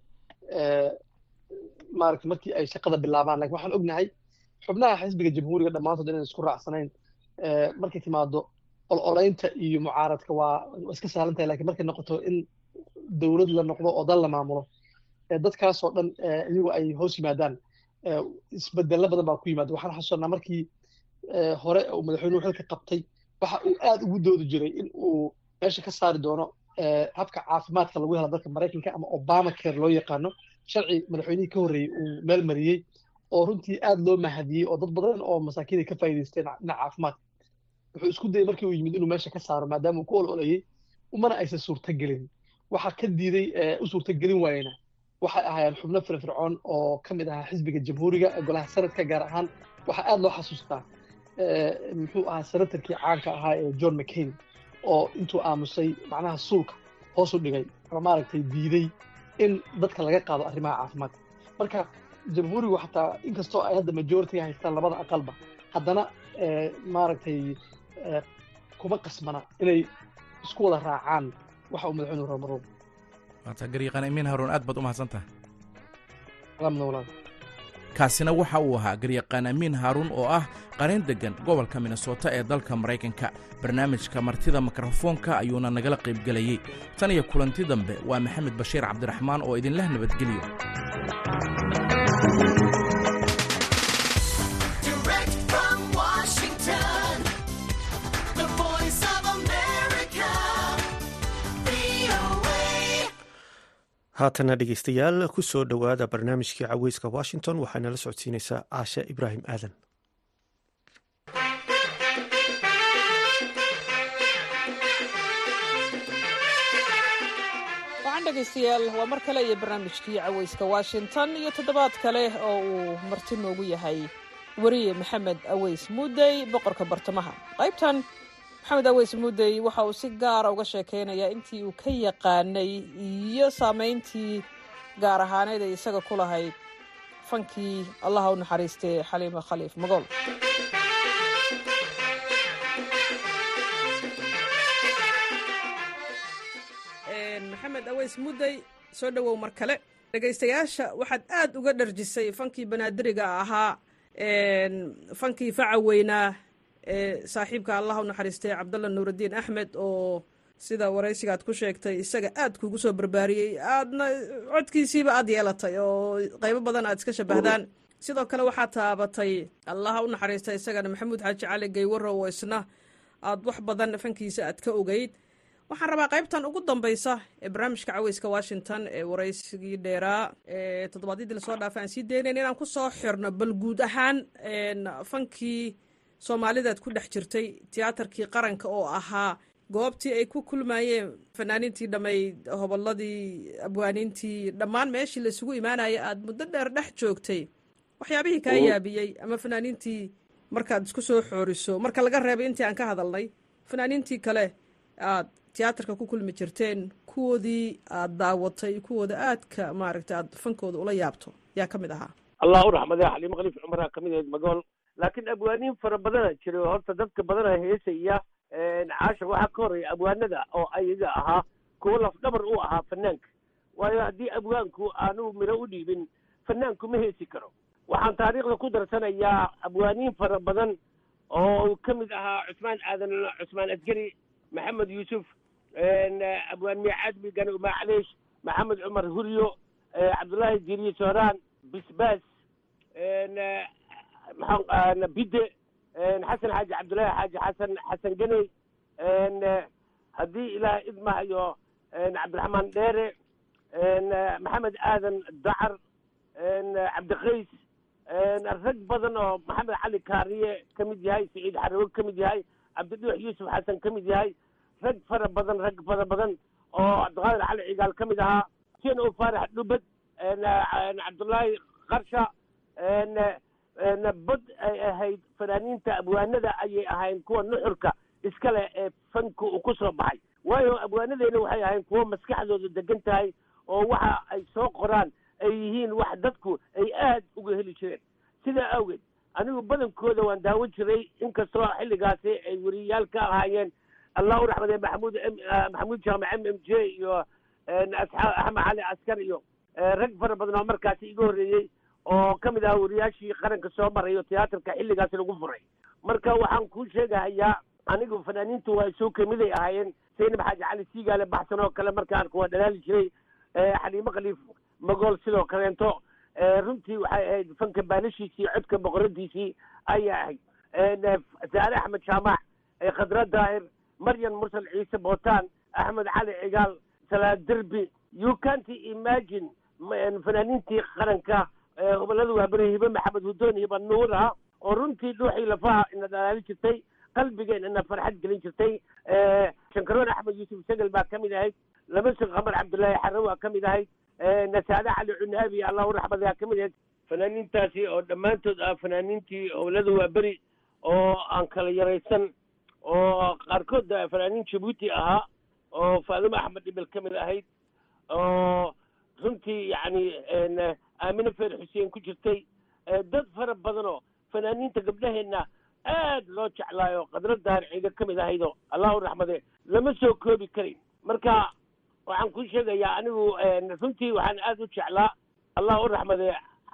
maaragta markii ay shaqada bilaabaan lakin waxaan ognahay xubnaha xisbiga jamhuuriga dhammaantood inaan isku raacsanayn markay timaado ololeynta iyo mucaaradka waa iska sahlan tahay lakin markay noqoto in dowlad la noqdo oo dal la maamulo dadkaasoo dhan iyagu ay hoos yimaadaan isbedelo badan baa ku yimaada waxaan xasuusanaa markii hore uu madaxweynuhu xilka qabtay waxa uu aad ugu doodi jiray in uu meesha ka saari doono habka caafimaadka lagu helo dalka maraykanka ama obama care loo yaqaano sharci madaxweynihii ka horreeyey uu meel mariyey oo runtii aad loo mahadiyey oo dad badan oo masaakiin ay ka faa'iidaysteen dhinaca caafimaadka wuxuu isku dayay markii uu yimid inuu meesha ka saaro maadaama uu ku ololayey umana aysan suurtagelin waxa ka diiday u suurtagelin waayena waxay ahaayeen xubno firfircoon oo ka mid ahaa xisbiga jamhuuriga golaha sanadka gaar ahaan waxaa aad loo xasuustaa muxuu ahaa senatarkii caanka ahaa ee john mccain oo intuu aamusay macnaha suulka hoos u dhigay ama maaragtay diiday in dadka laga qaado arrimaha caafimaadka marka jamhuurigu xataa inkastoo ay hadda majoritiga haystaan labada aqalba haddana maaragtay kuma qasmana inay isku wada raacaan waxa uu madaxweynuhu rabo mar walba waata gariiqan amiin haruun aad baad u mahadsan tahay salaamna walaal kaasina waxa uu ahaa garyaqaan amiin haaruun oo ah qareen deggan gobolka minnesota ee dalka maraykanka barnaamijka martida mikrofoonka ayuuna nagala qaybgelayey tan iyo kulanti dambe waa maxamed bashiir cabdiraxmaan oo idinleh nabadgelyo haatana dhegeystayaal ku soo dhowaada barnaamijkii caweyska washington waxaana la socodsiinaysaa caashe ibraahim aadan waxaan dhegaystayaal waa mar kale iyo barnaamijkii caweyska washington iyo toddobaad kale oo uu marti noogu yahay weriye maxamed aweys muudey boqorka bartamaha qaybtan maxamed aweys muudey waxa uu si gaara uga sheekeynayaa intii uu ka yaqaanay iyo saameyntii gaar ahaaneed ay isaga ku lahayd fankii allaha u naxariistay xaliima khaliif magool maxamed aweys muddey soo dhowow mar kale dhegaystayaasha waxaad aad uga dharjisay fankii banaadiriga ahaa fankii faca weynaa ee saaxiibka allah u naxariistay cabdalla nuuraddiin axmed oo sida waraysigaad ku sheegtay isaga aad kugu soo barbaariyey aadna codkiisiiba aad yeelatay oo qaybo badan aad iska shabahdaan sidoo kale waxaad taabatay allaha u naxariistay isagana maxamuud xaaji cali gaywarow oo isna aad wax badan fankiisa aad ka ogeyd waxaan rabaa qaybtan ugu dambaysa ee barnaamijka caweyska washington ee waraysigii dheeraa ee toddobaadyadii lasoo dhaafay aan sii daynayn inaan ku soo xirno bal guud ahaan fankii soomaalidaad ku dhex jirtay tiyaatarkii qaranka oo ahaa goobtii ay ku kulmayeen fanaaniintii dhammayd hobolladii abwaaniintii dhammaan meeshii laisugu imaanaya aad muddo dheer dhex joogtay waxyaabihii kaa yaabiyey ama fanaaniintii markaad isku soo xooriso marka laga reebay intii aan ka hadalnay fanaaniintii kale aad tiyaatarka ku kulmi jirteen kuwoodii aad daawatay kuwooda aadka maaragtay aad fankooda ula yaabto yaa ka mid ahaa allah u raxmadee xaliimo khaliif cumaraa ka mid ahayd magool laakiin abwaaniin fara badana jiray oo horta dadka badana heesaya caasha waxaa ka horreeya abwaanada oo ayaga ahaa kuwo lafdhabar u ahaa fanaanka waayo haddii abwaanku aanu miro u dhiibin fanaanku ma heesi karo waxaan taariikhda ku darsanayaa abwaaniin fara badan oo ka mid ahaa cusmaan aadan cusmaan asgari maxamed yuusuf abwaan miicaad migane umacleish maxamed cumar huryo cabdullaahi jiriye sooraan bisbaas bide xasan xaaji cabdullaahi xaaji xasan xasan ganey haddii ilaah idmahayo cabdiraxmaan dheere maxamed aadan dacar cabdikays rag badan oo maxamed cali kaariye ka mid yahay siciid xarawo ka mid yahay cabdidhuux yuusuf xasan ka mid yahay rag fara badan rag fara badan oo cabdiqaadir cali cigaal ka mid ahaa sien o faarax dhubad cabdullaahi qarsha bad ay ahayd fanaaniinta abwaanada ayay ahayn kuwa nuxurka iskale ee fanka uu ku soo baxay waayo abwaanadeena waxay ahayn kuwo maskaxdooda degan tahay oo waxa ay soo qoraan ay yihiin wax dadku ay aad uga heli jireen sidaa awgeed anigu badankooda waan daawan jiray inkastoo xilligaasi ay weriyayaal ka ahaayeen allah u raxmadee maxamuud maxamuud jaamac m m j iyo axmed cali askar iyo rag fara badan oo markaasi iga horreeyey oo ka mid ahaa wariyaashii qaranka soo maray oo tiyaatarka xilligaasi lagu furay marka waxaan kuu sheegahayaa anigu fanaaniintu waa soo kamiday ahaayeen saynab xaaji cali siigaale baxsan oo kale markaan kuwa dhalaali jiray xaliimo khaliif magool sidoo kaleento runtii waxay ahayd fanka baalashiisii codka boqoradiisii ayay ahayd saare axmed jaamac khadra daahir maryan mursal ciise bootaan axmed cali cigaal salaad derbi you can't imagine fanaaniintii qaranka gobolada waabere hibe maxamed hudoon hiba nuura oo runtii dhuuxii lafaha ina dhalaali jirtay qalbigeen ina farxad gelin jirtay shankaroon axmed yuusuf segel baa ka mid ahayd lamasug qamar cabdullaahi xarre waa ka mid ahayd nasaade cali cunaabi allahu raxmadaha ka mid ahayd fanaaniintaasi oo dhammaantood ah fanaaniintii gobolada waaberi oo aan kala yaraysan oo qaarkood fanaaniin jabuuti ahaa oo faadimo axmed dhibil ka mid ahayd oo runtii yacni aamine feer xuseen ku jirtay dad fara badanoo fanaaniinta gabdhaheenna aad loo jeclaayo qadra daar ciiga ka mid ahaydoo allahu raxmade lama soo koobi karin marka waxaan kuu sheegayaa anigu runtii waxaan aad u jeclaa allah u raxmade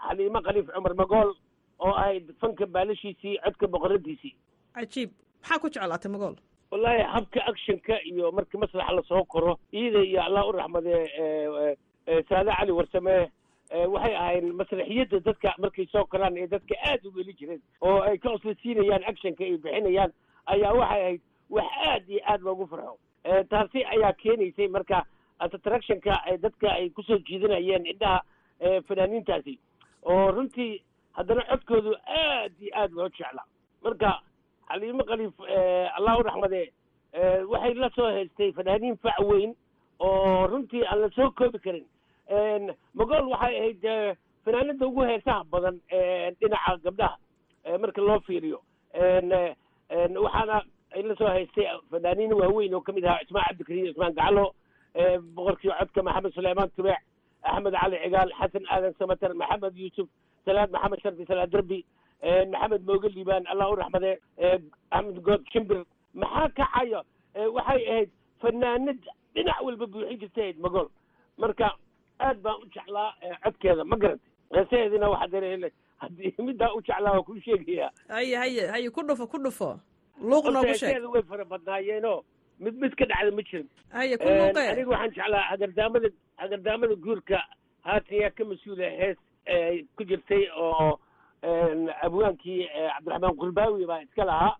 xaliimo khaliif cumar magool oo ahayd fanka baalashiisii codka boqoradiisii cajiib maxaa ku jeclaatay magool wallaahi habka actionka iyo markii maslaxa lasoo koro iyada iyo allah u raxmadee saade cali warsame waxay ahayn masraxiyadda dadka markay soo koraan ee dadka aad u weli jireen oo ay ka oslasiinayaan actionka ay bixinayaan ayaa waxay ahayd wax aad iyo aad loogu farxo taasi ayaa keenaysay marka attractionka dadka ay kusoo jiidanayeen indhaha fanaaniintaasi oo runtii haddana codkoodu aad iyo aad loo jeclaa marka xaliimo khaliif allah u raxmadee waxay la soo haystay fanaaniin fac weyn oo runtii aan la soo koobi karin magool waxay ahayd fanaanada ugu heesaha badan dhinaca gabdhaha marka loo fiiriyo waxaana ay la soo haystay fanaaniin waaweyn oo kamid ahaa cismaan cabdikariim cismaan gacalo boqorkii codka maxamed suleymaan tubeec axmed cali cigaal xasan aadan samater maxamed yuusuf salaad maxamed sharfi salaad derbi maxamed mooge liibaan allah u raxmadee axmed good shimbir maxaa kacaya waxay ahayd fanaanad dhinac walba buuxin jirtay ahayd magool marka aad baan u jeclaa codkeeda ma garantay heesaheedina waxaa dare haddii middaa u jeclaa waa kuu sheegayaa haye haye haye ku dhufo ku dhufo luuq noogu sheeg heesaheeda way fara badnaayeenoo mid mid ka dhacda ma jirin haye ku luuqee aniga waxaan jeclaa hagardaamada hagardaamada guurka haatan yaa ka mas-uula hees ku jirtay oo abwaankii cabdiraxmaan qurbaawi baa iska lahaa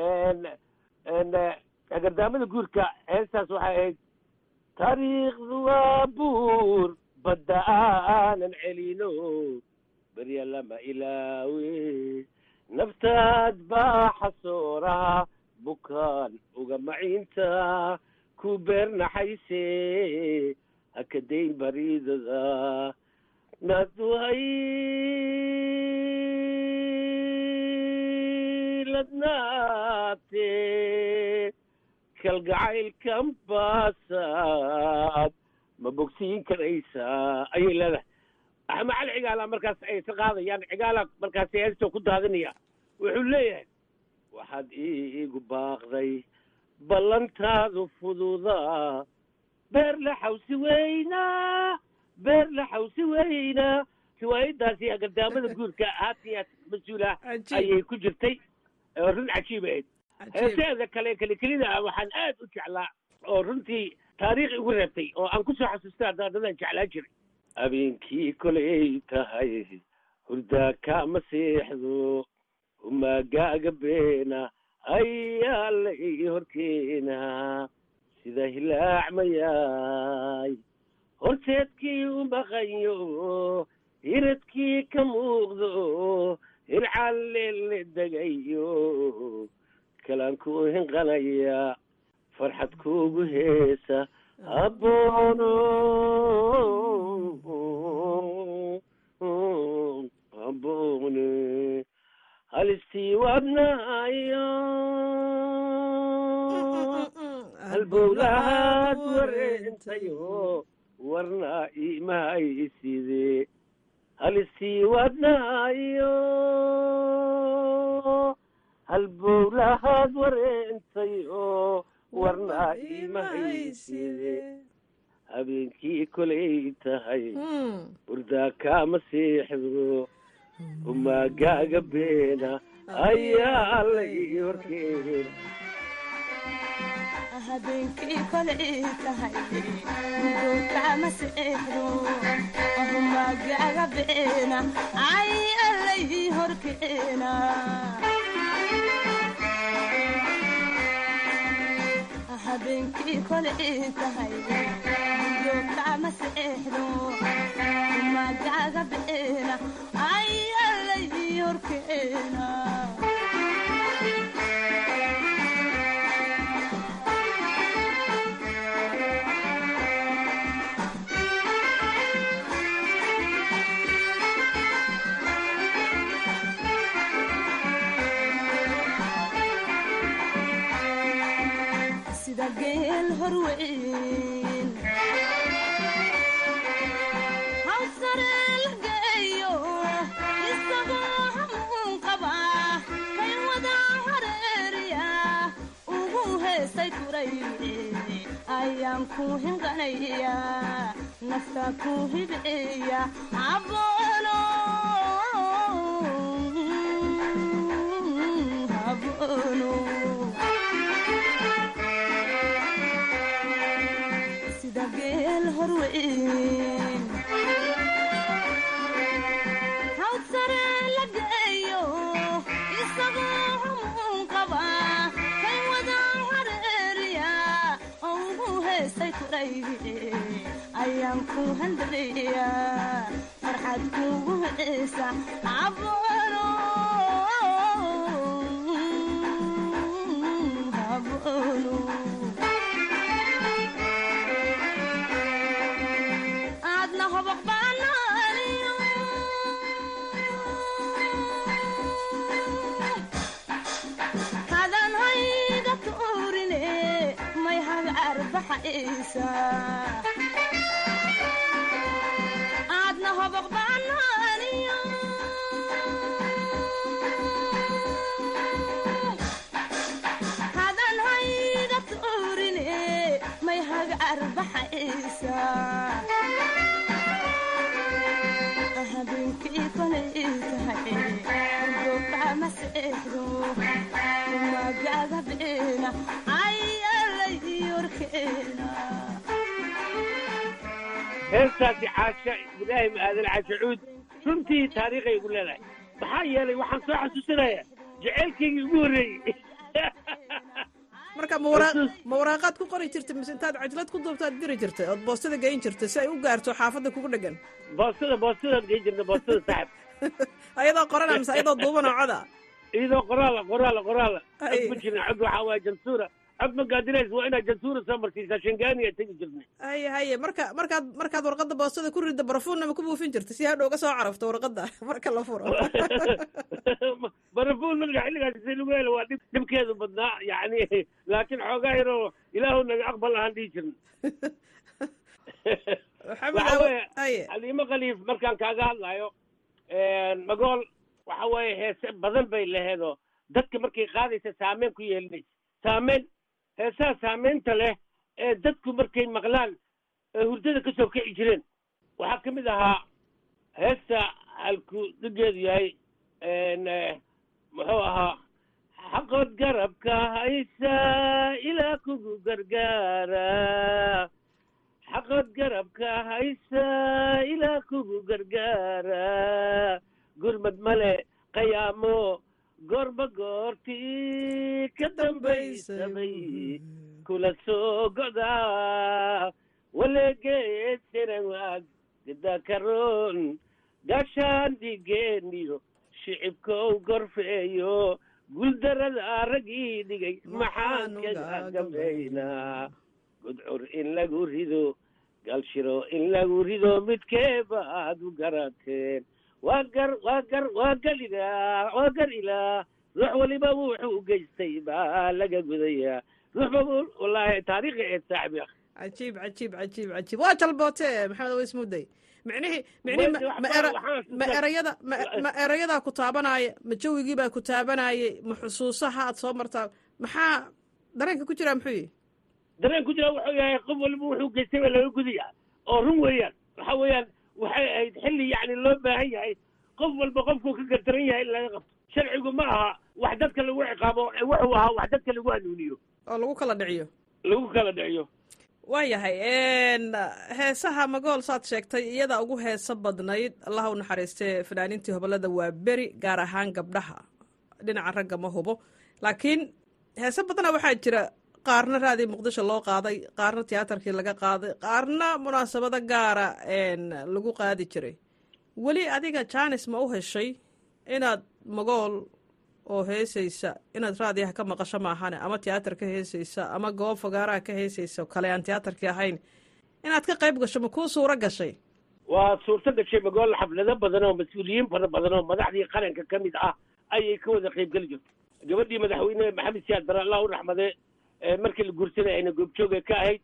hagardaamada guurka heestaas waxay ahayd taariikhdu waa buur badda aanan celino berya lama ilaawe naftaad baa xasooraha bukaan uga maciinta ku beernaxayse hakadayn bariidada naduhay ladnaate kalgacaylkan baasaad ma bogsiin karaysaa ayay leedahay axmed cali cigaala markaas ay ka qaadayaan cigaala markaas heestoo ku daadinaya wuxuu leeyahay waxaad iigu baaqday ballantaadu fududaa beer la xawsi weynaa beer la xawsi weynaa riwaayadaasi agardaamada guurka haatiya mas-uula ayay ku jirtay run cajiib ahayd heeseeda kale kelikelida ah waxaan aad u jeclaa oo runtii taariikh igu reebtay oo aan kusoo xasuustay haddana dadaan jeclaa jiray habeenkii kolay tahay hurdaa kaama seexdo umaagaaga beena ayaa la ii horkeena sida hilaac mayaay horteedkii u maqanyo hiradkii ka muuqdo hircalle la degayo kalaan ku hinqanaya farxad kuugu heesa aboono aboone halistii wadnaayo halbowlahaad wareentayo warna imahayside halistii wadnaayo halbowlahaad wareentayo warna imahayside habeenkii kolay tahay hurdaa kaama seexdo umaagaaga beena ayaa la ii horkeena habeenkii kolay tahay hurdowkama seexdo humagaaga beena ay allay horkeena habeenkii kolay tahay hurdowkama seexdo humagaaga beena ay allay horkeena sida geel horweyn hawsare la geeyo isagoo hamuun qaba kay wada hareeriya ugu heesay kura turayde ayaan ku hinqanaya nafta ku hibciya haboono haboono sida geel horweyn hawd sare la geeyo isagoo humuun qaba kay wada hareeriya oo ugu heestay turayde ayaan ku handadaya farxad kugu heesa haboono haboono aadna hobaq baanaaniyo hadan hayga tuurine may haga arbaxaysa aadna hobaq baanaaniyo hadan hayga tuurine may haga arbaxaysa habeenkii kolay tahay gobdha ma seexdo magaaga beena ayalay yorkeena heestaasi caasha ibraahim aadan cashacuud runtii taariikhay igu leedahay maxaa yeelay waxaan soo xasuusinayaa jaceylkaygii ugu horreeyey marka ma waraa- ma waraaqaad ku qori jirtay mise intaad cajlad ku duubtaad diri jirtay ood boostada geyn jirtay si ay u gaarto xaafadda kugu dhegan boostada boostadaan gey jirna boostada saxab ayadoo qorana mise ayadoo duubanoo coda iyadoo qoraala qoraala qoraala Ay. cod ma jirna cod waxaa waaya jansuura cod ma gaadinays waa inaad jansuura soo marsiisaa shangaaniya tegi jirnay haye haye marka markaad markaad warqadda boostada ku ridda barafuunna ma ku buufin jirta si hadhow ga soo carafto warqadda marka la furo barafuun marka xilligaas si lagu helo waa dhib dhibkeedu badnaa yacni laakiin xoogaa yaroo ilaahu naga aqbal ahaan dhihi jirna waxa weeye xaliimo khaliif markaan kaaga hadlayo magool waxa weeye heese badan bay laheedoo dadka markay qaadaysa saameyn ku yeelinaysa saameyn heesaha saameynta leh ee dadku markay maqlaan ee hurdada ka soo kici jireen waxaa ka mid ahaa heesta halku dhigeedu yahay n muxuu ahaa xaqood garabka haysa ilaa kugu gargaara xaqood garabka haysa ilaa kugu gargaara gurmad male qayaamo goorba goortii ka dambaysamay kula soo godaa waleegeesiran waag gidakaroon gaashaan dhigeeniyo shicibkow gorfeeyo guldarada raggii dhigay maxaan kaga gambaynaa gudcur in lagu rido galshiro in lagu rido midkeeba aad u garateen waa gar waa gar waa gal ilaa waa gar ilaa ruux waliba wuxuu u geystay baa laga gudayaa ruux baba wallaahi taariikhi eed saaxibi akh cajiib cajiib cajiib cajiib waa jalboote maxamed aweys mudday micnihii micnihii ma- ma era- ma erayada ma ma erayadaa ku taabanaya ma jawigiibaa ku taabanayay ma xusuusaha aad soo martaa maxaa dareenka ku jiraa muxuu yihi dareen ku jira wuxuu yahay qof waliba wuxuu geystay baa laga gudaya oo run weeyaan waxa weeyaan waxay ahayd xilli yacni loo baahan yahay qof walba qofkuu ka gardaran yahay in laga qabto sharcigu ma aha wax dadka lagu ciqaabo ee wuxuu ahaa wax dadka lagu hanuuniyo oo lagu kala dhiciyo lagu kala dhiciyo waayahay heesaha magool saad sheegtay iyada ugu heeso badnayd allaha u naxariistee fanaaniintii hobolada waa beri gaar ahaan gabdhaha dhinaca ragga ma hubo laakiin heese badana waxaa jira qaarna raadii muqdisho loo qaaday qaarna tiyaatarkii laga qaaday qaarna munaasabado gaara lagu qaadi jiray weli adiga jaanis ma u heshay inaad magool oo heesaysa inaad raadiyaha ka maqasho maahane ama tiyaatar ka heesaysa ama goob fogaaraha ka heesaysa kale aan tiyaatarkii ahayn inaad ka qayb gasho ma kuu suuro gashay waa suurto gashay magool xaflado badan oo mas-uuliyiin fara badan oo madaxdii qaranka ka mid ah ayay ka wada qaybgeli jirto gabadhii madaxweyne maxamed siyaad bare allah u raxmade markii la guursanay ayna goobjooga ka ahayd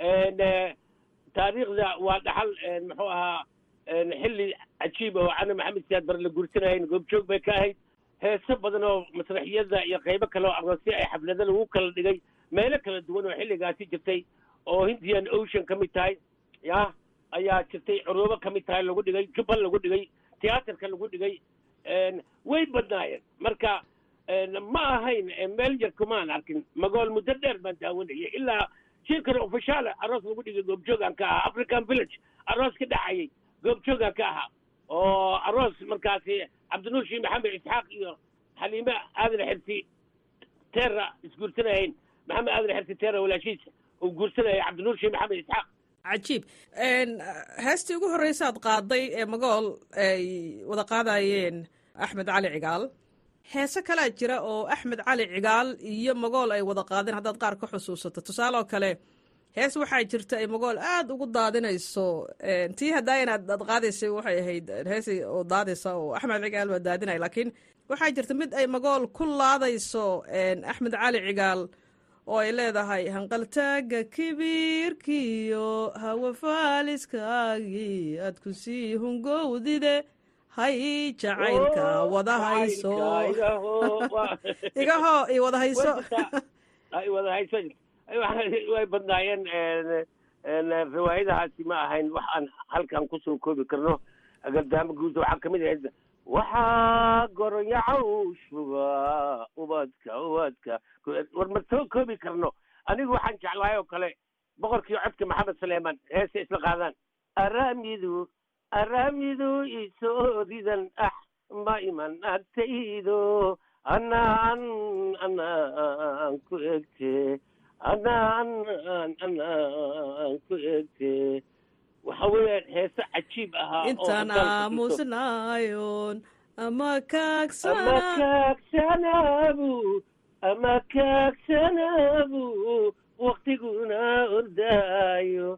taariikhda waa dhaxal muxuu ahaa xilli cajiib oo cana maxamed siyaad bare la guursanay ayna goobjoog bay ka ahayd heeso badan oo masraxiyada iyo qaybo kale oo aroosyo ay xaflado lagu kala dhigay meelo kala duwan oo xilligaasi jirtay oo hindian ocean ka mid tahay ya ayaa jirtay curubo ka mid tahay lagu dhigay jubbal lagu dhigay tiyaatarka lagu dhigay way badnaayeen marka ma ahayn meel yar kumaan arkin magool muddo dheer baan daawanayay ilaa shirkan ofishaale aroos lagu dhigay goobjoogaan ka ahaa african village aroos ka dhacayay goobjoogaan ka ahaa oo aroos markaasi cabdinuur shiin maxamed isxaaq iyo xaliime aadan xirsi teera isguursanayeen maxamed aadan xirsi teera walaashiisa uu guursanaya cabdinuur shiin maxamed isxaaq cajiib heestii ugu horreysaad qaaday ee magool ay wada qaadayeen axmed cali cigaal heese kalaa jira oo axmed cali cigaal iyo magool ay wada qaadeen haddaad qaar ka xusuusato tusaale oo kale hees waxaa jirta ay magool aada ugu daadinayso tii haddaa inaad aad qaadaysay waxay ahayd hees oo daadaysa oo axmed cigaal waa daadinaya laakiin waxaa jirta mid ay magool ku laadayso axmed cali cigaal oo ay leedahay hanqaltaaga kibiirkiyo hawa faaliskaagii aad ku sii hungowdide hay jacaylka wada hayso igaho i wada hayso wada hayso way badnaayeen riwaayadahaasi ma ahayn wax aan halkan kusoo koobi karno agardaamo guuda waxaa kamid ahayd waxaa goronyacow shuba ubadka ubadka war ma soo koobi karno anigu waxaan jeclahay oo kale boqorkii codka maxamed suleyman heese isla qaadaan aramidu aramidu isoo ridan ah ma iman agtaydo anaan anaan ku egte anaan anaan ku egte waxa weeyaan heese cajiib ahaa intaan aamusnaayoon ama ama kaagsanaabu ama kaagsanaabu waktiguna ordaayo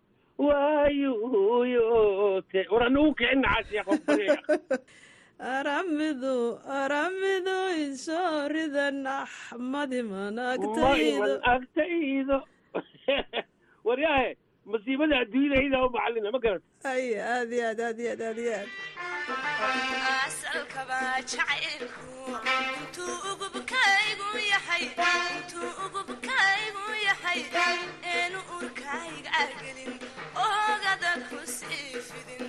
waayuyote war anugu kicin nacaasiya aramidu aramidu isoo ridan axmadiman maiman agtaydo waryaahe masiibada adduunyadayda u macalina ma garat ay aad iyo aad aad iyo aad aad iyo aad asalkaba jacaylku intuu ugubkaygu yahay intuu ugubkaygu yahay eenu urkayga gelin ogada ku sii fidin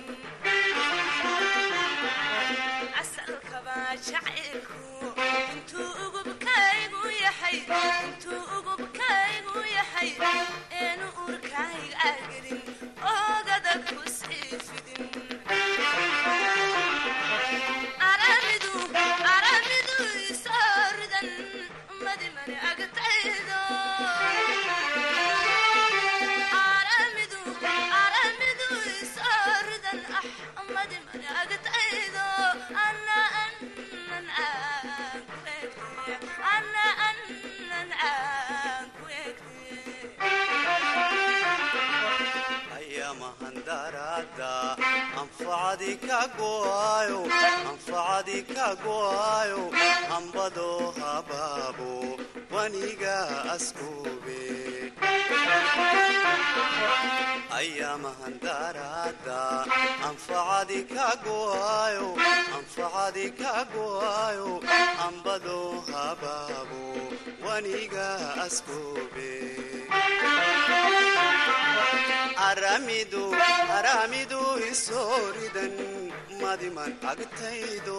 asalkaba jacaylku intuu ugubkaygu yahay intuu ugubkaygu yahay eenu urkayga gelin ogada ku sii fidin aramidu aramidu isoo ridan madimani agtaydo aramidu aramidu isoo ridan ah madimani agtaydo ana anan aan ku egte ana anan aan ku ayamahandarada anfacadi kagoayo anfacadi kagoayo ambado habaabo waniga askube ayamahandarada anfacadi kagoayo anfacadi kagoayo ambado habaabo waniga askube aramidu aramidu isooridan madiman agtaydo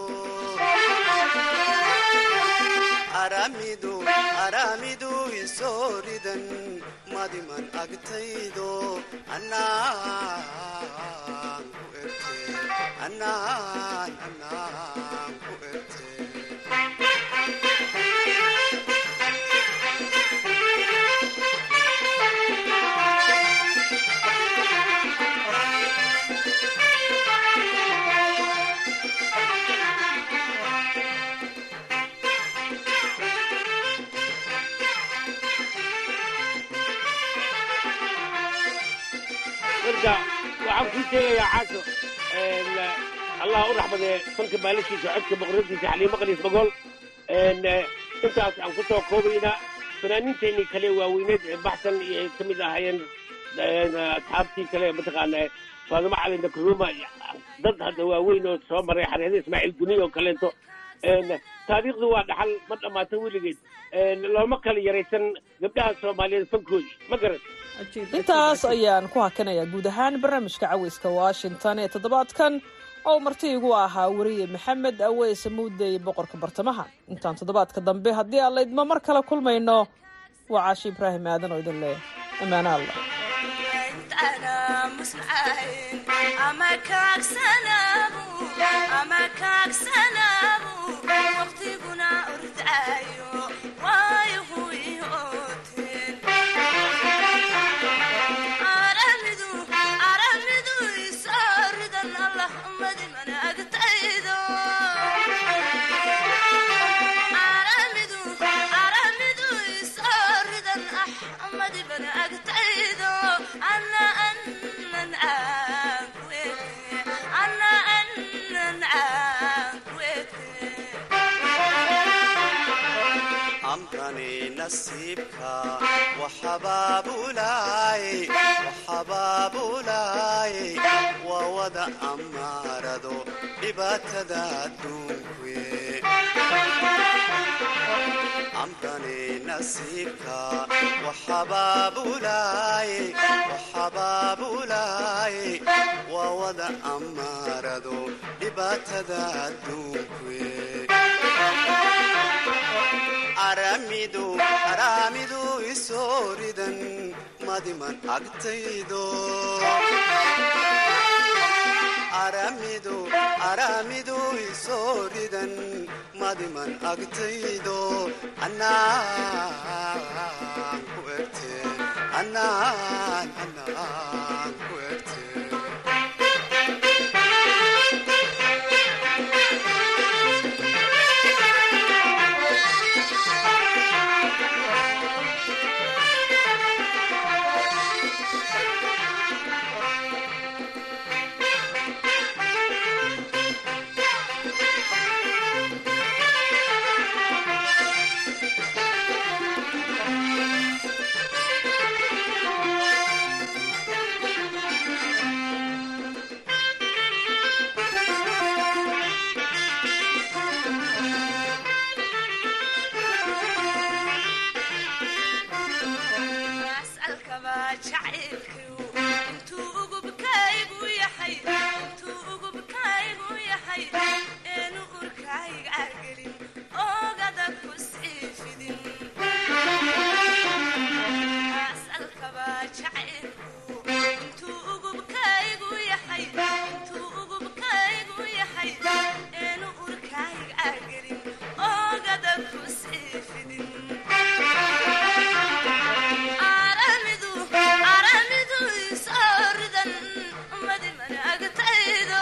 aramidu aramidu isooridan madiman agtaydo anaan ku erte anaan anaan ku erte marka waxaan kuu sheegayaa caasho allah u raxmadee fanka maalashiisa codka boqoradiisa xaliimo qaliis magool intaas aan kusoo koobaynaa fanaaniinteenii kale waaweyneed ee baxsan iyo ay ka mid ahaayeen asxaabtii kale mataqaana faadimo cali nakruma dad hadda waaweyn oo soo maray xareeda ismaaciil guni oo kaleeto taariikhdu waa dhaxal ma dhammaata weligeed looma kala yaraysan gabdhaha soomaaliyeed fankooda ma garan intaas ayaan ku hakanayaa guud ahaan barnaamijka caweyska washington ee toddobaadkan oo marti igu ahaa weriye maxamed aweys muudey boqorka bartamaha intaan toddobaadka dambe haddii aan laydma mar kale kulmayno waa caashi ibraahim aadan oo idin leh ammaano allah waqtiguna ordaayo waayahu iooteen aramidu aramidu isaaridan allah madimana agtaydo aramidu aramidu isaaridan ah madibana agtaydo ana anan aankuete ana anan aankuete amkani nasiibka waxabaabulaay waxabaabulaay waa wada amaarado dhibaatada adduunkuwe amkani nasiibka waxabaabulaay waxabaabulaay waa wada amaarado dhibaatada adduunkuwe aramidu aramidu isooridan madiman agtaydo aramidu aramidu isooridan madiman agtaydo anaan ku egte anaan anaan ku egte asalkaba jacaylkiu intuu ugubkaygu yahay intuu ugubkaygu yahay eenu urkayga gelin oogada ku sii fidin asalkaba jacaylku intuu ugubkaygu yahay intuu ugubkaygu yahay eenu urkayga gelin oogada ku sii fidin aramidu aramidu isooridan madimana agtaydo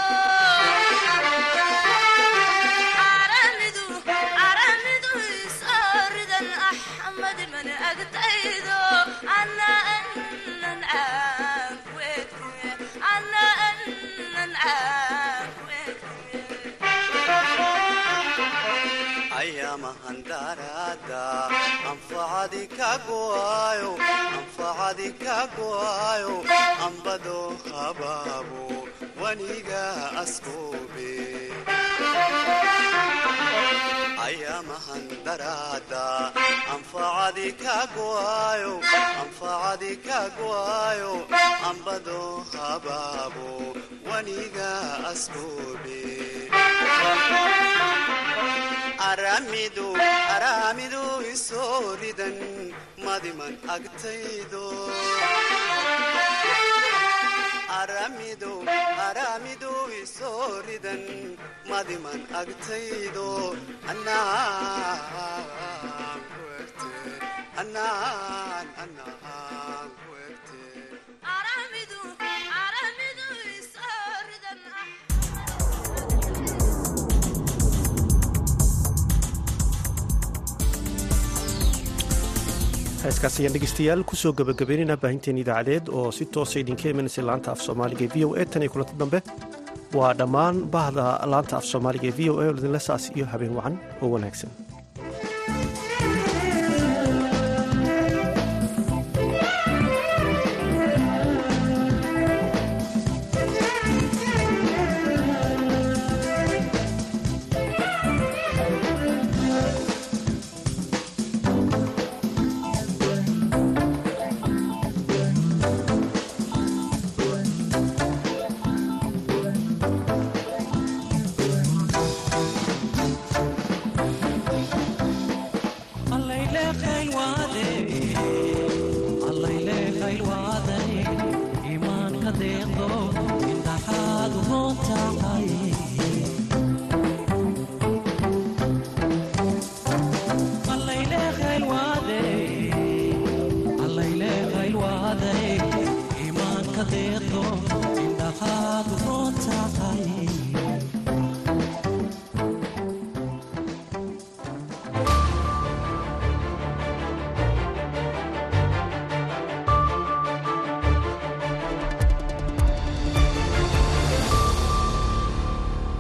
aramidu aramidu isooridan ah madimana agtaydo ana anan aankuete ana anan aankuete ayamahandarada anfacadi kaguayo anfacadi kaguayo ambado habaabo waniga askoobe ayamahandarada anfacadi kaguayo anfacadi kaguayo ambado habaabo waniga askoobe aramidu aramidu isooridan madiman agtaydo aramidu aramidu isooridan madiman agtaydo anaan ku egte anaan anaan ku egte aramidu aramidu isooridan ah heeskaas ayaan dhegeystayaal kusoo gabagabeynayna baahinteen idaacadeed oo si toosa idinka imanaysa laanta af soomaaliga e v o e tan iyo kulanti dambe waa dhammaan bahda laanta af soomaaliga ee v o e oo idinla saas iyo habeen wacan oo wanaagsan